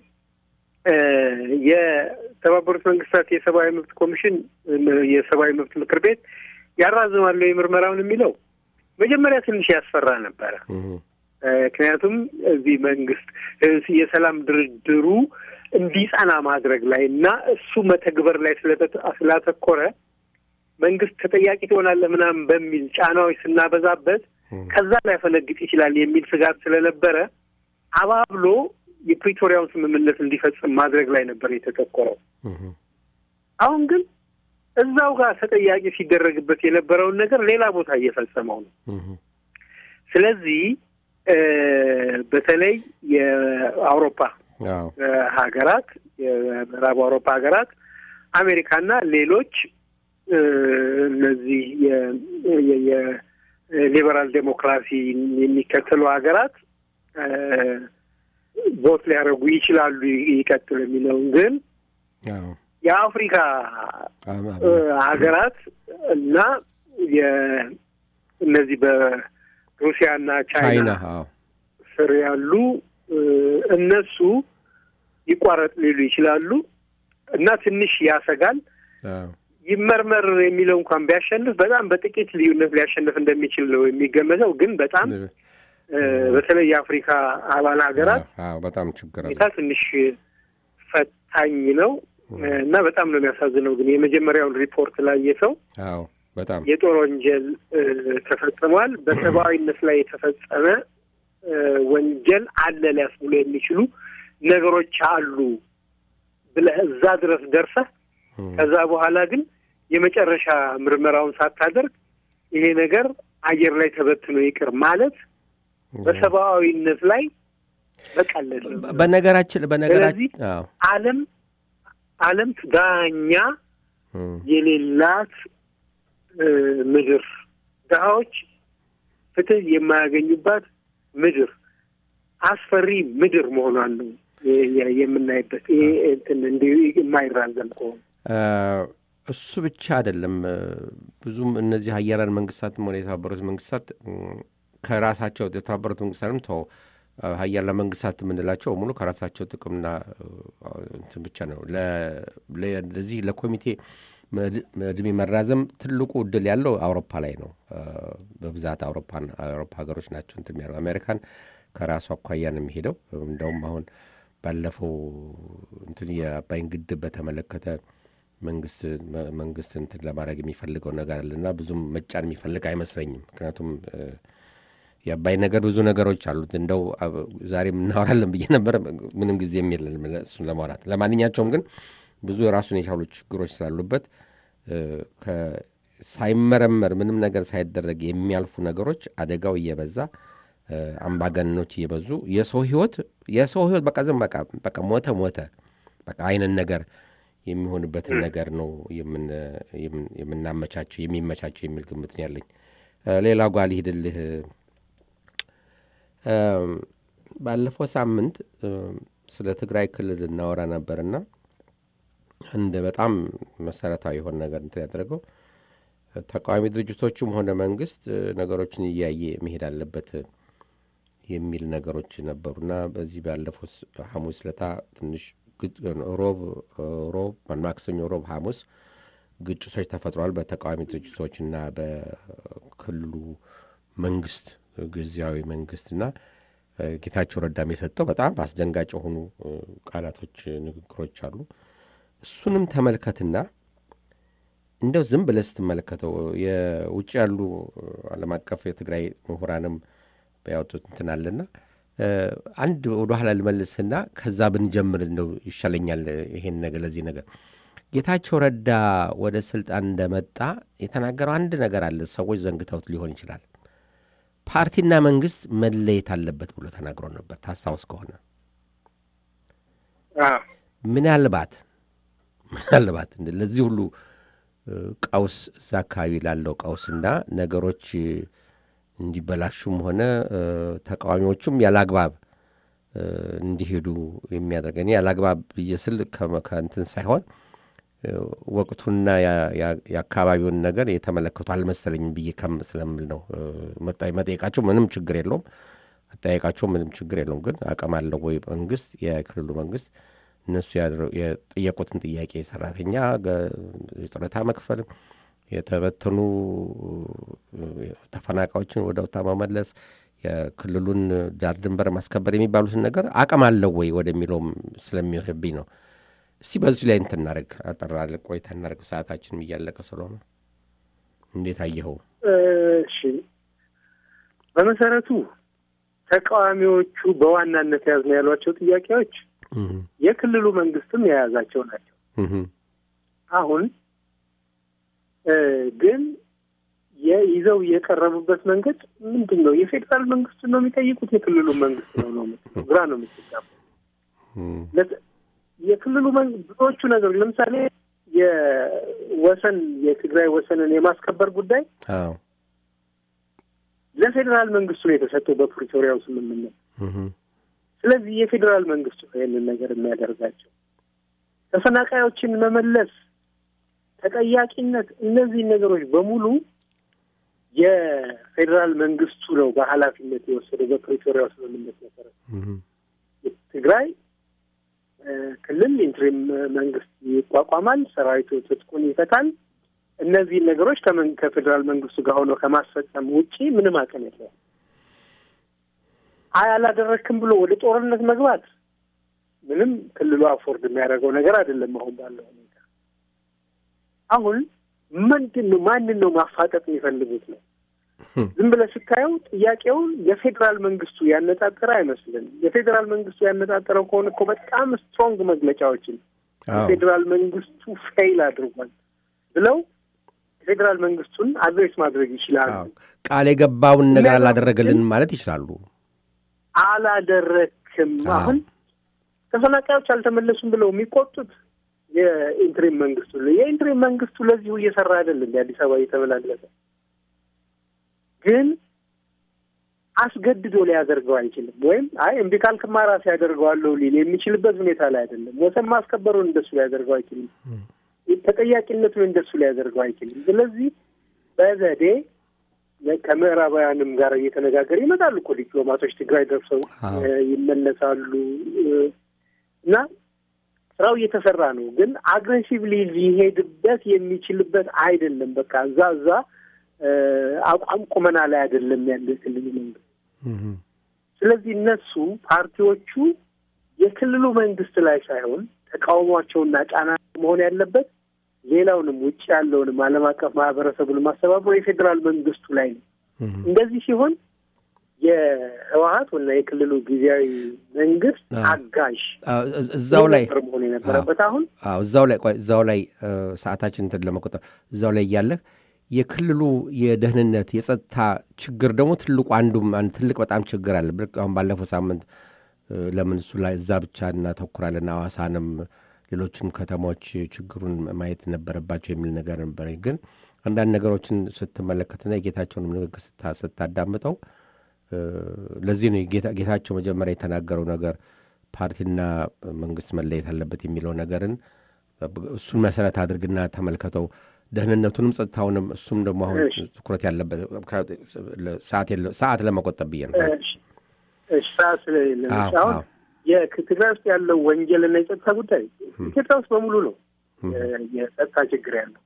የተባበሩት መንግስታት የሰብአዊ መብት ኮሚሽን የሰብአዊ መብት ምክር ቤት ያራዝማሉ የምርመራውን የሚለው መጀመሪያ ትንሽ ያስፈራ ነበረ። ምክንያቱም እዚህ መንግስት የሰላም ድርድሩ እንዲጸና ማድረግ ላይ እና እሱ መተግበር ላይ ስላተኮረ መንግስት ተጠያቂ ትሆናለህ ምናምን በሚል ጫናዎች ስናበዛበት ከዛ ላይ ፈነግጥ ይችላል የሚል ስጋት ስለነበረ አባብሎ የፕሪቶሪያውን ስምምነት እንዲፈጽም ማድረግ ላይ ነበር የተተኮረው። አሁን ግን እዛው ጋር ተጠያቂ ሲደረግበት የነበረውን ነገር ሌላ ቦታ እየፈጸመው ነው። ስለዚህ በተለይ የአውሮፓ ሀገራት የምዕራብ አውሮፓ ሀገራት አሜሪካና ሌሎች እነዚህ የሊበራል ዴሞክራሲ የሚከተሉ ሀገራት ቦት ሊያደርጉ ይችላሉ ይቀጥል የሚለውን ግን የአፍሪካ ሀገራት እና እነዚህ በሩሲያና ቻይና ስር ያሉ እነሱ ይቋረጥ ሊሉ ይችላሉ እና ትንሽ ያሰጋል። ይመርመር የሚለው እንኳን ቢያሸንፍ በጣም በጥቂት ልዩነት ሊያሸንፍ እንደሚችል ነው የሚገመተው። ግን በጣም በተለይ የአፍሪካ አባል ሀገራት በጣም ችግር ሁኔታ ትንሽ ፈታኝ ነው እና በጣም ነው የሚያሳዝነው። ግን የመጀመሪያውን ሪፖርት ላይ የሰው በጣም የጦር ወንጀል ተፈጽሟል፣ በሰብአዊነት ላይ የተፈጸመ ወንጀል አለ ሊያስብሉ የሚችሉ ነገሮች አሉ ብለህ እዛ ድረስ ደርሰህ ከዛ በኋላ ግን የመጨረሻ ምርመራውን ሳታደርግ ይሄ ነገር አየር ላይ ተበትኖ ይቅር ማለት በሰብአዊነት ላይ መቀለድ ነው። በነገራችን በነገራችን ዓለም ዓለም ዳኛ የሌላት ምድር፣ ድሀዎች ፍትህ የማያገኙባት ምድር፣ አስፈሪ ምድር መሆኗን ነው የምናይበት። ይሄ እንትን እንዲሁ የማይራዘም ከሆነ እሱ ብቻ አይደለም። ብዙም እነዚህ ሀያላን መንግስታትም ሆነ የተባበሩት መንግስታት ከራሳቸው የተባበሩት መንግስታትም ተው ሀያላን መንግስታት የምንላቸው ሙሉ ከራሳቸው ጥቅምና እንትን ብቻ ነው። ለዚህ ለኮሚቴ እድሜ መራዘም ትልቁ እድል ያለው አውሮፓ ላይ ነው። በብዛት አውሮፓን አውሮፓ ሀገሮች ናቸው እንትን የሚያደርገው። አሜሪካን ከራሱ አኳያ ነው የሚሄደው። እንደውም አሁን ባለፈው እንትን የአባይን ግድብ በተመለከተ መንግስት መንግስት እንትን ለማድረግ የሚፈልገው ነገር አለና ብዙም መጫን የሚፈልግ አይመስለኝም። ምክንያቱም የአባይ ነገር ብዙ ነገሮች አሉት። እንደው ዛሬ እናወራለን ብዬ ነበረ፣ ምንም ጊዜ የለን እሱን ለማውራት። ለማንኛቸውም ግን ብዙ የራሱን የቻሉ ችግሮች ስላሉበት ሳይመረመር ምንም ነገር ሳይደረግ የሚያልፉ ነገሮች አደጋው እየበዛ አምባገነኖች እየበዙ የሰው ህይወት የሰው ህይወት በቃ ዝም በቃ በቃ ሞተ ሞተ በቃ አይነት ነገር የሚሆንበትን ነገር ነው የምናመቻቸው የሚመቻቸው የሚል ግምት ነው ያለኝ። ሌላ ጓል ሂድልህ ባለፈው ሳምንት ስለ ትግራይ ክልል እናወራ ነበርና አንድ በጣም መሰረታዊ የሆነ ነገር እንትን ያደረገው ተቃዋሚ ድርጅቶቹም ሆነ መንግስት ነገሮችን እያየ መሄድ አለበት የሚል ነገሮች ነበሩና በዚህ ባለፈው ሐሙስ ለታ ትንሽ ሮብ ሮብ ማክሰኞ፣ ሮብ፣ ሐሙስ ግጭቶች ተፈጥረዋል በተቃዋሚ ድርጅቶችና በክልሉ መንግስት ጊዜያዊ መንግስትና ጌታቸው ረዳም የሰጠው በጣም አስደንጋጭ የሆኑ ቃላቶች፣ ንግግሮች አሉ። እሱንም ተመልከትና እንደው ዝም ብለህ ስትመለከተው የውጭ ያሉ ዓለም አቀፍ የትግራይ ምሁራንም ያወጡት እንትን አለና አንድ ወደ ኋላ ልመልስና ከዛ ብንጀምር እንደው ይሻለኛል። ይሄን ነገር ለዚህ ነገር ጌታቸው ረዳ ወደ ስልጣን እንደመጣ የተናገረው አንድ ነገር አለ። ሰዎች ዘንግተውት ሊሆን ይችላል። ፓርቲና መንግስት መለየት አለበት ብሎ ተናግሮ ነበር። ታስታውስ ከሆነ ምናልባት ምናልባት ለዚህ ሁሉ ቀውስ እዛ አካባቢ ላለው ቀውስና ነገሮች እንዲበላሹም ሆነ ተቃዋሚዎቹም ያላግባብ እንዲሄዱ የሚያደርገ እኔ ያላግባብ ብዬ ስል ከእንትን ሳይሆን ወቅቱና የአካባቢውን ነገር የተመለከቱ አልመሰለኝም ብዬ ከም ስለምል ነው። መጠየቃቸው ምንም ችግር የለውም። አጠያየቃቸው ምንም ችግር የለውም። ግን አቅም አለው ወይ መንግስት፣ የክልሉ መንግስት እነሱ የጠየቁትን ጥያቄ ሰራተኛ ጡረታ መክፈል፣ የተበተኑ ተፈናቃዮችን ወደ ቦታ መመለስ፣ የክልሉን ዳር ድንበር ማስከበር የሚባሉትን ነገር አቅም አለው ወይ ወደሚለውም ስለሚወህብኝ ነው። እስቲ በዚሁ ላይ እንትን እናደርግ አጠራለ ቆይታ እናደርግ። ሰዓታችንም እያለቀ ስለሆነ እንዴት አየኸው? እሺ፣ በመሰረቱ ተቃዋሚዎቹ በዋናነት የያዝነው ያሏቸው ጥያቄዎች የክልሉ መንግስትም የያዛቸው ናቸው። አሁን ግን ይዘው የቀረቡበት መንገድ ምንድን ነው? የፌዴራል መንግስቱ ነው የሚጠይቁት? የክልሉ መንግስት ነው ነው ግራ ነው የምትጋባ የክልሉ ብዙዎቹ ነገሮች ለምሳሌ የወሰን የትግራይ ወሰንን የማስከበር ጉዳይ ለፌዴራል መንግስቱ ነው የተሰጠው በፕሪቶሪያው ስምምነት። ስለዚህ የፌዴራል መንግስቱ ነው ይህንን ነገር የሚያደርጋቸው። ተፈናቃዮችን መመለስ፣ ተጠያቂነት፣ እነዚህን ነገሮች በሙሉ የፌዴራል መንግስቱ ነው በኃላፊነት የወሰደው በፕሪቶሪያው ስምምነት መሰረት ትግራይ ክልል ኢንትሪም መንግስት ይቋቋማል፣ ሰራዊቱ ትጥቁን ይፈታል። እነዚህን ነገሮች ከፌዴራል መንግስቱ ጋር ሆኖ ከማስፈጸም ውጪ ምንም አቅም የለውም። አይ አላደረክም ብሎ ወደ ጦርነት መግባት ምንም ክልሉ አፎርድ የሚያደርገው ነገር አይደለም። አሁን ባለው ሁኔታ አሁን ምንድን ነው ማንን ነው ማፋጠጥ የሚፈልጉት ነው? ዝም ብለህ ስታየው ጥያቄውን የፌዴራል መንግስቱ ያነጣጠረ አይመስልም። የፌዴራል መንግስቱ ያነጣጠረው ከሆነ እኮ በጣም ስትሮንግ መግለጫዎችን የፌዴራል መንግስቱ ፌይል አድርጓል ብለው የፌዴራል መንግስቱን አድሬስ ማድረግ ይችላሉ። ቃል የገባውን ነገር አላደረገልንም ማለት ይችላሉ። አላደረክም። አሁን ተፈናቃዮች አልተመለሱም ብለው የሚቆጡት የኢንትሪም መንግስቱ የኢንትሪም መንግስቱ ለዚሁ እየሰራ አይደለም። የአዲስ አበባ እየተመላለሰ ግን አስገድዶ ሊያደርገው አይችልም። ወይም አይ እምቢ ካልክማ ራሴ ያደርገዋለሁ ሊል የሚችልበት ሁኔታ ላይ አይደለም። ወሰን ማስከበሩን እንደሱ ሊያደርገው አይችልም። ተጠያቂነቱን እንደሱ ሊያደርገው አይችልም። ስለዚህ በዘዴ ከምዕራባውያንም ጋር እየተነጋገር ይመጣሉ እኮ ዲፕሎማቶች ትግራይ ደርሰው ይመለሳሉ እና ስራው እየተሰራ ነው። ግን አግሬሲቭሊ ሊሄድበት የሚችልበት አይደለም። በቃ እዛ እዛ አቋም ቁመና ላይ አይደለም ያለ የክልሉ መንግስት። ስለዚህ እነሱ ፓርቲዎቹ የክልሉ መንግስት ላይ ሳይሆን ተቃውሟቸውና ጫና መሆን ያለበት ሌላውንም ውጭ ያለውንም ዓለም አቀፍ ማህበረሰቡን ማስተባበሩ የፌዴራል መንግስቱ ላይ ነው። እንደዚህ ሲሆን የህወሀት ወና የክልሉ ጊዜያዊ መንግስት አጋዥ እዛው ላይ መሆን የነበረበት አሁን እዛው ላይ እዛው ላይ ሰዓታችን እንትን ለመቆጠር እዛው ላይ እያለህ የክልሉ የደህንነት የጸጥታ ችግር ደግሞ ትልቁ አንዱም አንድ ትልቅ በጣም ችግር አለ። አሁን ባለፈው ሳምንት ለምን እሱ ላይ እዛ ብቻ እናተኩራለን ሐዋሳንም ሌሎችንም ከተሞች ችግሩን ማየት ነበረባቸው የሚል ነገር ነበረ። ግን አንዳንድ ነገሮችን ስትመለከትና የጌታቸውንም ንግግር ስታዳምጠው ለዚህ ነው ጌታቸው መጀመሪያ የተናገረው ነገር ፓርቲና መንግስት መለየት አለበት የሚለው ነገርን እሱን መሰረት አድርግና ተመልከተው ደህንነቱንም ጸጥታውንም እሱም ደግሞ አሁን ትኩረት ያለበት ሰዓት ለመቆጠብ ብዬ ነው። ሰዓት ስለሌለ አሁን የትግራይ ውስጥ ያለው ወንጀልና የጸጥታ ጉዳይ ኢትዮጵያ ውስጥ በሙሉ ነው የጸጥታ ችግር ያለው።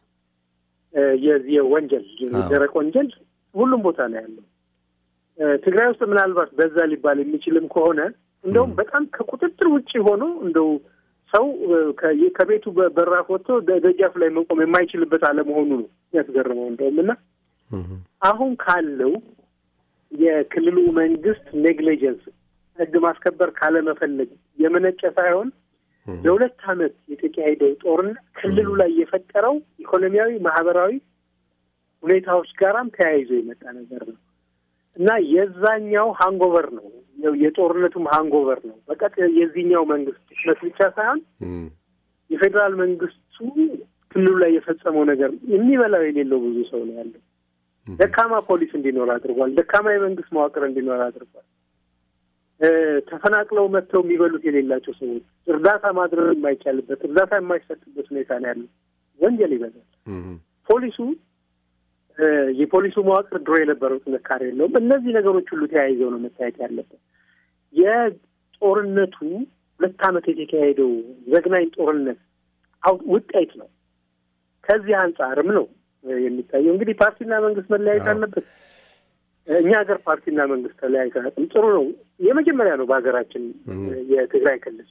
የዚህ ወንጀል የደረቅ ወንጀል ሁሉም ቦታ ነው ያለው። ትግራይ ውስጥ ምናልባት በዛ ሊባል የሚችልም ከሆነ እንደውም በጣም ከቁጥጥር ውጭ ሆኖ እንደው ሰው ከቤቱ በራፍ ወጥቶ ደጃፍ ላይ መቆም የማይችልበት አለመሆኑ ነው ያስገርመው። እንደውም እና አሁን ካለው የክልሉ መንግስት ኔግሊጀንስ ህግ ማስከበር ካለመፈለግ የመነጨ ሳይሆን ለሁለት ዓመት የተካሄደው ጦርነት ክልሉ ላይ የፈጠረው ኢኮኖሚያዊ፣ ማህበራዊ ሁኔታዎች ጋራም ተያይዞ የመጣ ነገር ነው እና የዛኛው ሃንጎቨር ነው የጦርነቱም ሃንጎቨር ነው። በቀጥ የዚህኛው መንግስት ድክመት ብቻ ሳይሆን የፌዴራል መንግስቱ ክልሉ ላይ የፈጸመው ነገር የሚበላው የሌለው ብዙ ሰው ነው ያለው። ደካማ ፖሊስ እንዲኖር አድርጓል። ደካማ የመንግስት መዋቅር እንዲኖር አድርጓል። ተፈናቅለው መጥተው የሚበሉት የሌላቸው ሰዎች እርዳታ ማድረግ የማይቻልበት እርዳታ የማይሰጥበት ሁኔታ ነው ያለው። ወንጀል ይበዛል። ፖሊሱ የፖሊሱ መዋቅር ድሮ የነበረው ጥንካሬ የለውም። እነዚህ ነገሮች ሁሉ ተያይዘው ነው መታየት ያለበት። የጦርነቱ ሁለት ዓመት የተካሄደው ዘግናኝ ጦርነት ውጤት ነው። ከዚህ አንጻርም ነው የሚታየው። እንግዲህ ፓርቲና መንግስት መለያየት አለበት። እኛ ሀገር ፓርቲና መንግስት ተለያይቶ አያውቅም። ጥሩ ነው። የመጀመሪያ ነው በሀገራችን የትግራይ ክልል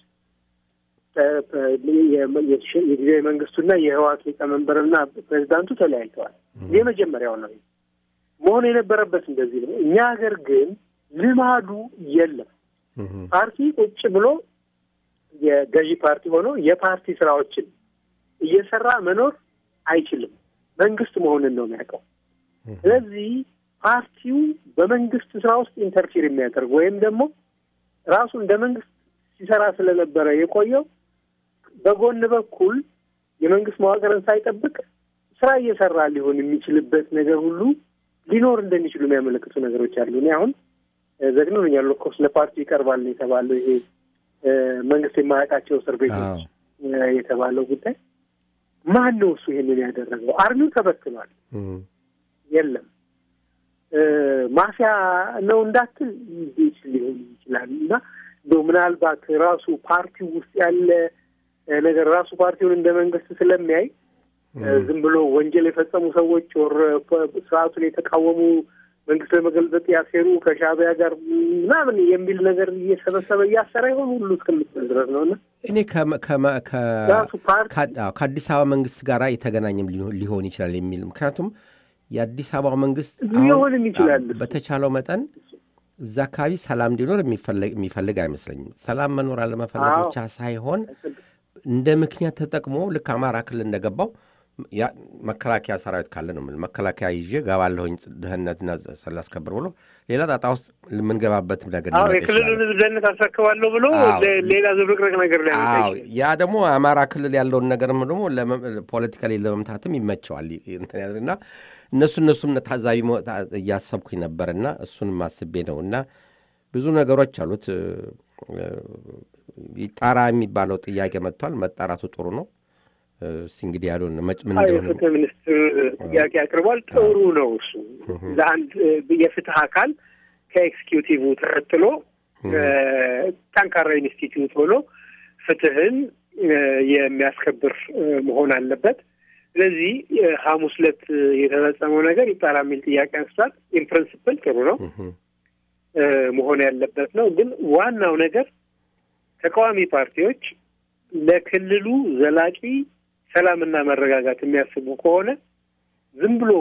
የጊዜያዊ መንግስቱና የህወሓት ሊቀመንበርና ፕሬዚዳንቱ ተለያይተዋል። የመጀመሪያው ነው መሆን የነበረበት እንደዚህ ነው። እኛ ሀገር ግን ልማዱ የለም። ፓርቲ ቁጭ ብሎ የገዢ ፓርቲ ሆኖ የፓርቲ ስራዎችን እየሰራ መኖር አይችልም። መንግስት መሆንን ነው የሚያውቀው። ስለዚህ ፓርቲው በመንግስት ስራ ውስጥ ኢንተርፊር የሚያደርግ ወይም ደግሞ ራሱ እንደ መንግስት ሲሰራ ስለነበረ የቆየው በጎን በኩል የመንግስት መዋቅርን ሳይጠብቅ ስራ እየሰራ ሊሆን የሚችልበት ነገር ሁሉ ሊኖር እንደሚችሉ የሚያመለክቱ ነገሮች አሉ። እኔ አሁን ዘግኖኛል። ኮርስ ለፓርቲው ይቀርባል የተባለው ይሄ መንግስት የማያውቃቸው እስር ቤቶች የተባለው ጉዳይ ማን ነው እሱ ይሄንን ያደረገው? አርሚው ተበትኗል። የለም ማፊያ ነው እንዳትል ሊሆን ይችላል እና እንደው ምናልባት ራሱ ፓርቲው ውስጥ ያለ ነገር ራሱ ፓርቲውን እንደ መንግስት ስለሚያይ ዝም ብሎ ወንጀል የፈጸሙ ሰዎች ወር ስርዓቱን የተቃወሙ መንግስት ለመገልበጥ ያሴሩ ከሻዕቢያ ጋር ምናምን የሚል ነገር እየሰበሰበ እያሰራ ይሆን ሁሉ እስከምትል ድረስ ነው እና እኔ ከአዲስ አበባ መንግስት ጋር የተገናኘም ሊሆን ይችላል የሚል ምክንያቱም የአዲስ አበባ መንግስት ሊሆንም ይችላል በተቻለው መጠን እዛ አካባቢ ሰላም እንዲኖር የሚፈልግ አይመስለኝም። ሰላም መኖር አለመፈለግ ብቻ ሳይሆን እንደ ምክንያት ተጠቅሞ ልክ አማራ ክልል እንደገባው መከላከያ ሰራዊት ካለ ነው መከላከያ ይዤ ገባለሁኝ ደህንነትና ስላስከብር ብሎ ሌላ ጣጣ ውስጥ የምንገባበት ነገር የክልሉን ህዝብ ደህንነት አስረክባለሁ ብሎ ሌላ ዝብርቅርቅ ነገር ላይ ያ ደግሞ አማራ ክልል ያለውን ነገርም ደግሞ ፖለቲካሊ ለመምታትም ይመቸዋል እና እነሱ እነሱን ታዛቢ እያሰብኩኝ ነበርና እሱንም አስቤ ነው እና ብዙ ነገሮች አሉት። ይጣራ የሚባለው ጥያቄ መጥቷል። መጣራቱ ጥሩ ነው። እስኪ እንግዲህ ያሉን ምን እንደሆነ የፍትህ ሚኒስትር ጥያቄ አቅርቧል። ጥሩ ነው እሱ ለአንድ የፍትህ አካል ከኤክስኪዩቲቭ ተከትሎ ጠንካራ ኢንስቲትዩት ሆኖ ፍትህን የሚያስከብር መሆን አለበት። ስለዚህ ሐሙስ ዕለት የተፈጸመው ነገር ይጣራ የሚል ጥያቄ አንስቷል። ኢን ፕሪንስፕል ጥሩ ነው መሆን ያለበት ነው። ግን ዋናው ነገር ተቃዋሚ ፓርቲዎች ለክልሉ ዘላቂ ሰላምና መረጋጋት የሚያስቡ ከሆነ ዝም ብሎ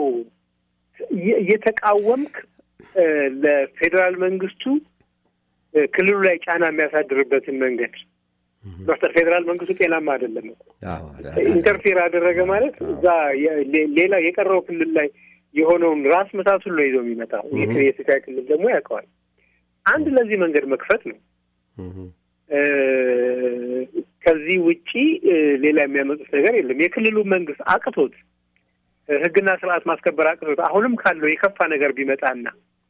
እየተቃወምክ ለፌዴራል መንግስቱ ክልሉ ላይ ጫና የሚያሳድርበትን መንገድ መፍጠር ፌዴራል መንግስቱ ጤናማ አይደለም። ኢንተርፌር አደረገ ማለት እዛ ሌላ የቀረው ክልል ላይ የሆነውን ራስ ምታቱን ነው ይዞ የሚመጣው። የትግራይ ክልል ደግሞ ያውቀዋል። አንድ ለዚህ መንገድ መክፈት ነው። ከዚህ ውጪ ሌላ የሚያመጡት ነገር የለም። የክልሉ መንግስት አቅቶት ህግና ስርዓት ማስከበር አቅቶት አሁንም ካለው የከፋ ነገር ቢመጣና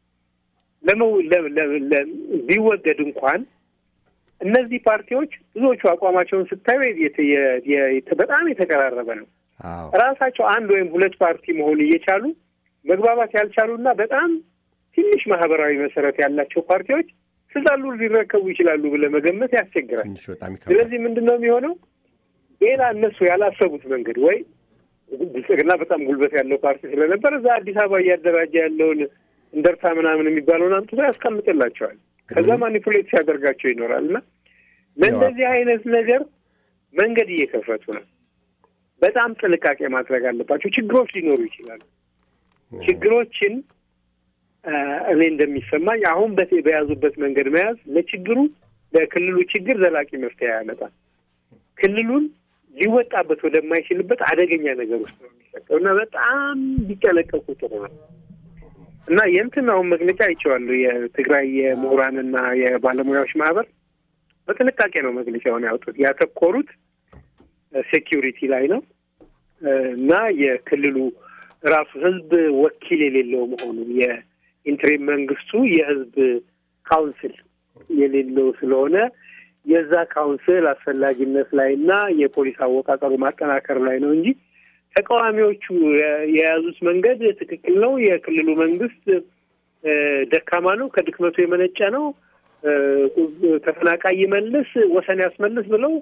ቢወገድ እንኳን እነዚህ ፓርቲዎች ብዙዎቹ አቋማቸውን ስታዩ በጣም የተቀራረበ ነው። ራሳቸው አንድ ወይም ሁለት ፓርቲ መሆን እየቻሉ መግባባት ያልቻሉና በጣም ትንሽ ማህበራዊ መሰረት ያላቸው ፓርቲዎች ስልጣኑ ሊረከቡ ይችላሉ ብለህ መገመት ያስቸግራል። ስለዚህ ምንድን ነው የሚሆነው? ሌላ እነሱ ያላሰቡት መንገድ ወይ ብልጽግና በጣም ጉልበት ያለው ፓርቲ ስለነበር እዛ አዲስ አበባ እያደራጀ ያለውን እንደርታ ምናምን የሚባለውን አምጥቶ ያስቀምጥላቸዋል። ከዛ ማኒፑሌት ሲያደርጋቸው ይኖራል እና ለእንደዚህ አይነት ነገር መንገድ እየከፈቱ ነው። በጣም ጥንቃቄ ማድረግ አለባቸው። ችግሮች ሊኖሩ ይችላሉ። ችግሮችን እኔ እንደሚሰማኝ አሁን በያዙበት መንገድ መያዝ ለችግሩ ለክልሉ ችግር ዘላቂ መፍትሄ ያመጣል። ክልሉን ሊወጣበት ወደማይችልበት አደገኛ ነገር ውስጥ ነው የሚሰጠው እና በጣም ቢጠነቀቁ ጥሩ ነው እና የእንትን አሁን መግለጫ አይቼዋለሁ። የትግራይ የምሁራንና የባለሙያዎች ማህበር በጥንቃቄ ነው መግለጫውን ያወጡት። ያተኮሩት ሴኪሪቲ ላይ ነው እና የክልሉ ራሱ ህዝብ ወኪል የሌለው መሆኑ የኢንትሪም መንግስቱ የህዝብ ካውንስል የሌለው ስለሆነ የዛ ካውንስል አስፈላጊነት ላይ እና የፖሊስ አወቃቀሩ ማጠናከር ላይ ነው እንጂ ተቃዋሚዎቹ የያዙት መንገድ ትክክል ነው፣ የክልሉ መንግስት ደካማ ነው፣ ከድክመቱ የመነጨ ነው፣ ተፈናቃይ ይመልስ፣ ወሰን ያስመልስ ብለው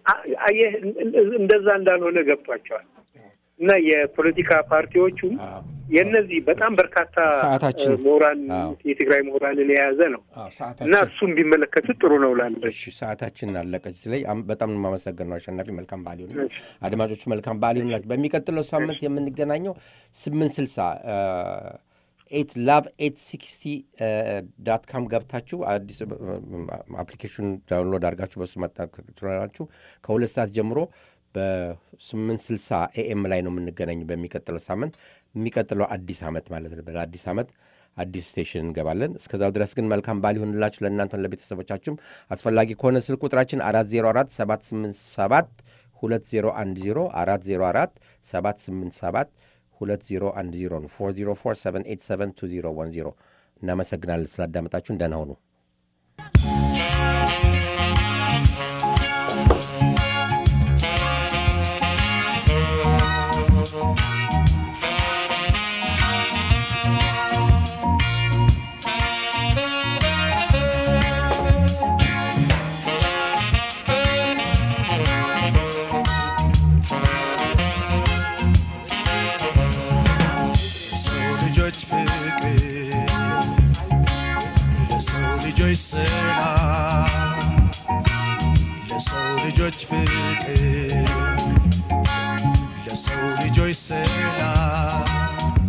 እንደዛ እንዳልሆነ ገብቷቸዋል። እና የፖለቲካ ፓርቲዎቹም የእነዚህ በጣም በርካታ ምሁራን የትግራይ ምሁራንን የያዘ ነው እና እሱም ቢመለከቱት ጥሩ ነው ላለ ሰዓታችን አለቀች። ላይ በጣም የማመሰግን ነው አሸናፊ። መልካም በዓል ይሁን። አድማጮቹ መልካም በዓል ይሁንላችሁ። በሚቀጥለው ሳምንት የምንገናኘው ስምንት ስልሳ ኤት ላቭ ኤት ሲክስቲ ዳት ካም ገብታችሁ አዲስ አፕሊኬሽን ዳውንሎድ አድርጋችሁ በሱ መጠቀም ትችላላችሁ። ከሁለት ሰዓት ጀምሮ በስምንት ስልሳ ኤኤም ላይ ነው የምንገናኝ በሚቀጥለው ሳምንት የሚቀጥለው አዲስ ዓመት ማለት ነው። በአዲስ ዓመት አዲስ ስቴሽን እንገባለን። እስከዛው ድረስ ግን መልካም በዓል ይሆንላችሁ ለእናንተን ለቤተሰቦቻችሁም። አስፈላጊ ከሆነ ስልክ ቁጥራችን አራት ዜሮ አራት ሰባት ስምንት ሰባት ሁለት ዜሮ አንድ ዜሮ አራት ዜሮ አራት ሰባት ስምንት ሰባት ሁለት ዜሮ አንድ ዜሮ ነው። ፎር ዜሮ ፎር ሰቨን ኤት ሰቨን ቱ ዜሮ ዋን ዜሮ። እናመሰግናለን ስላዳመጣችሁን። ደህና ሁኑ። ልጆች ፍቅር ለሰው ልጆች ሰላም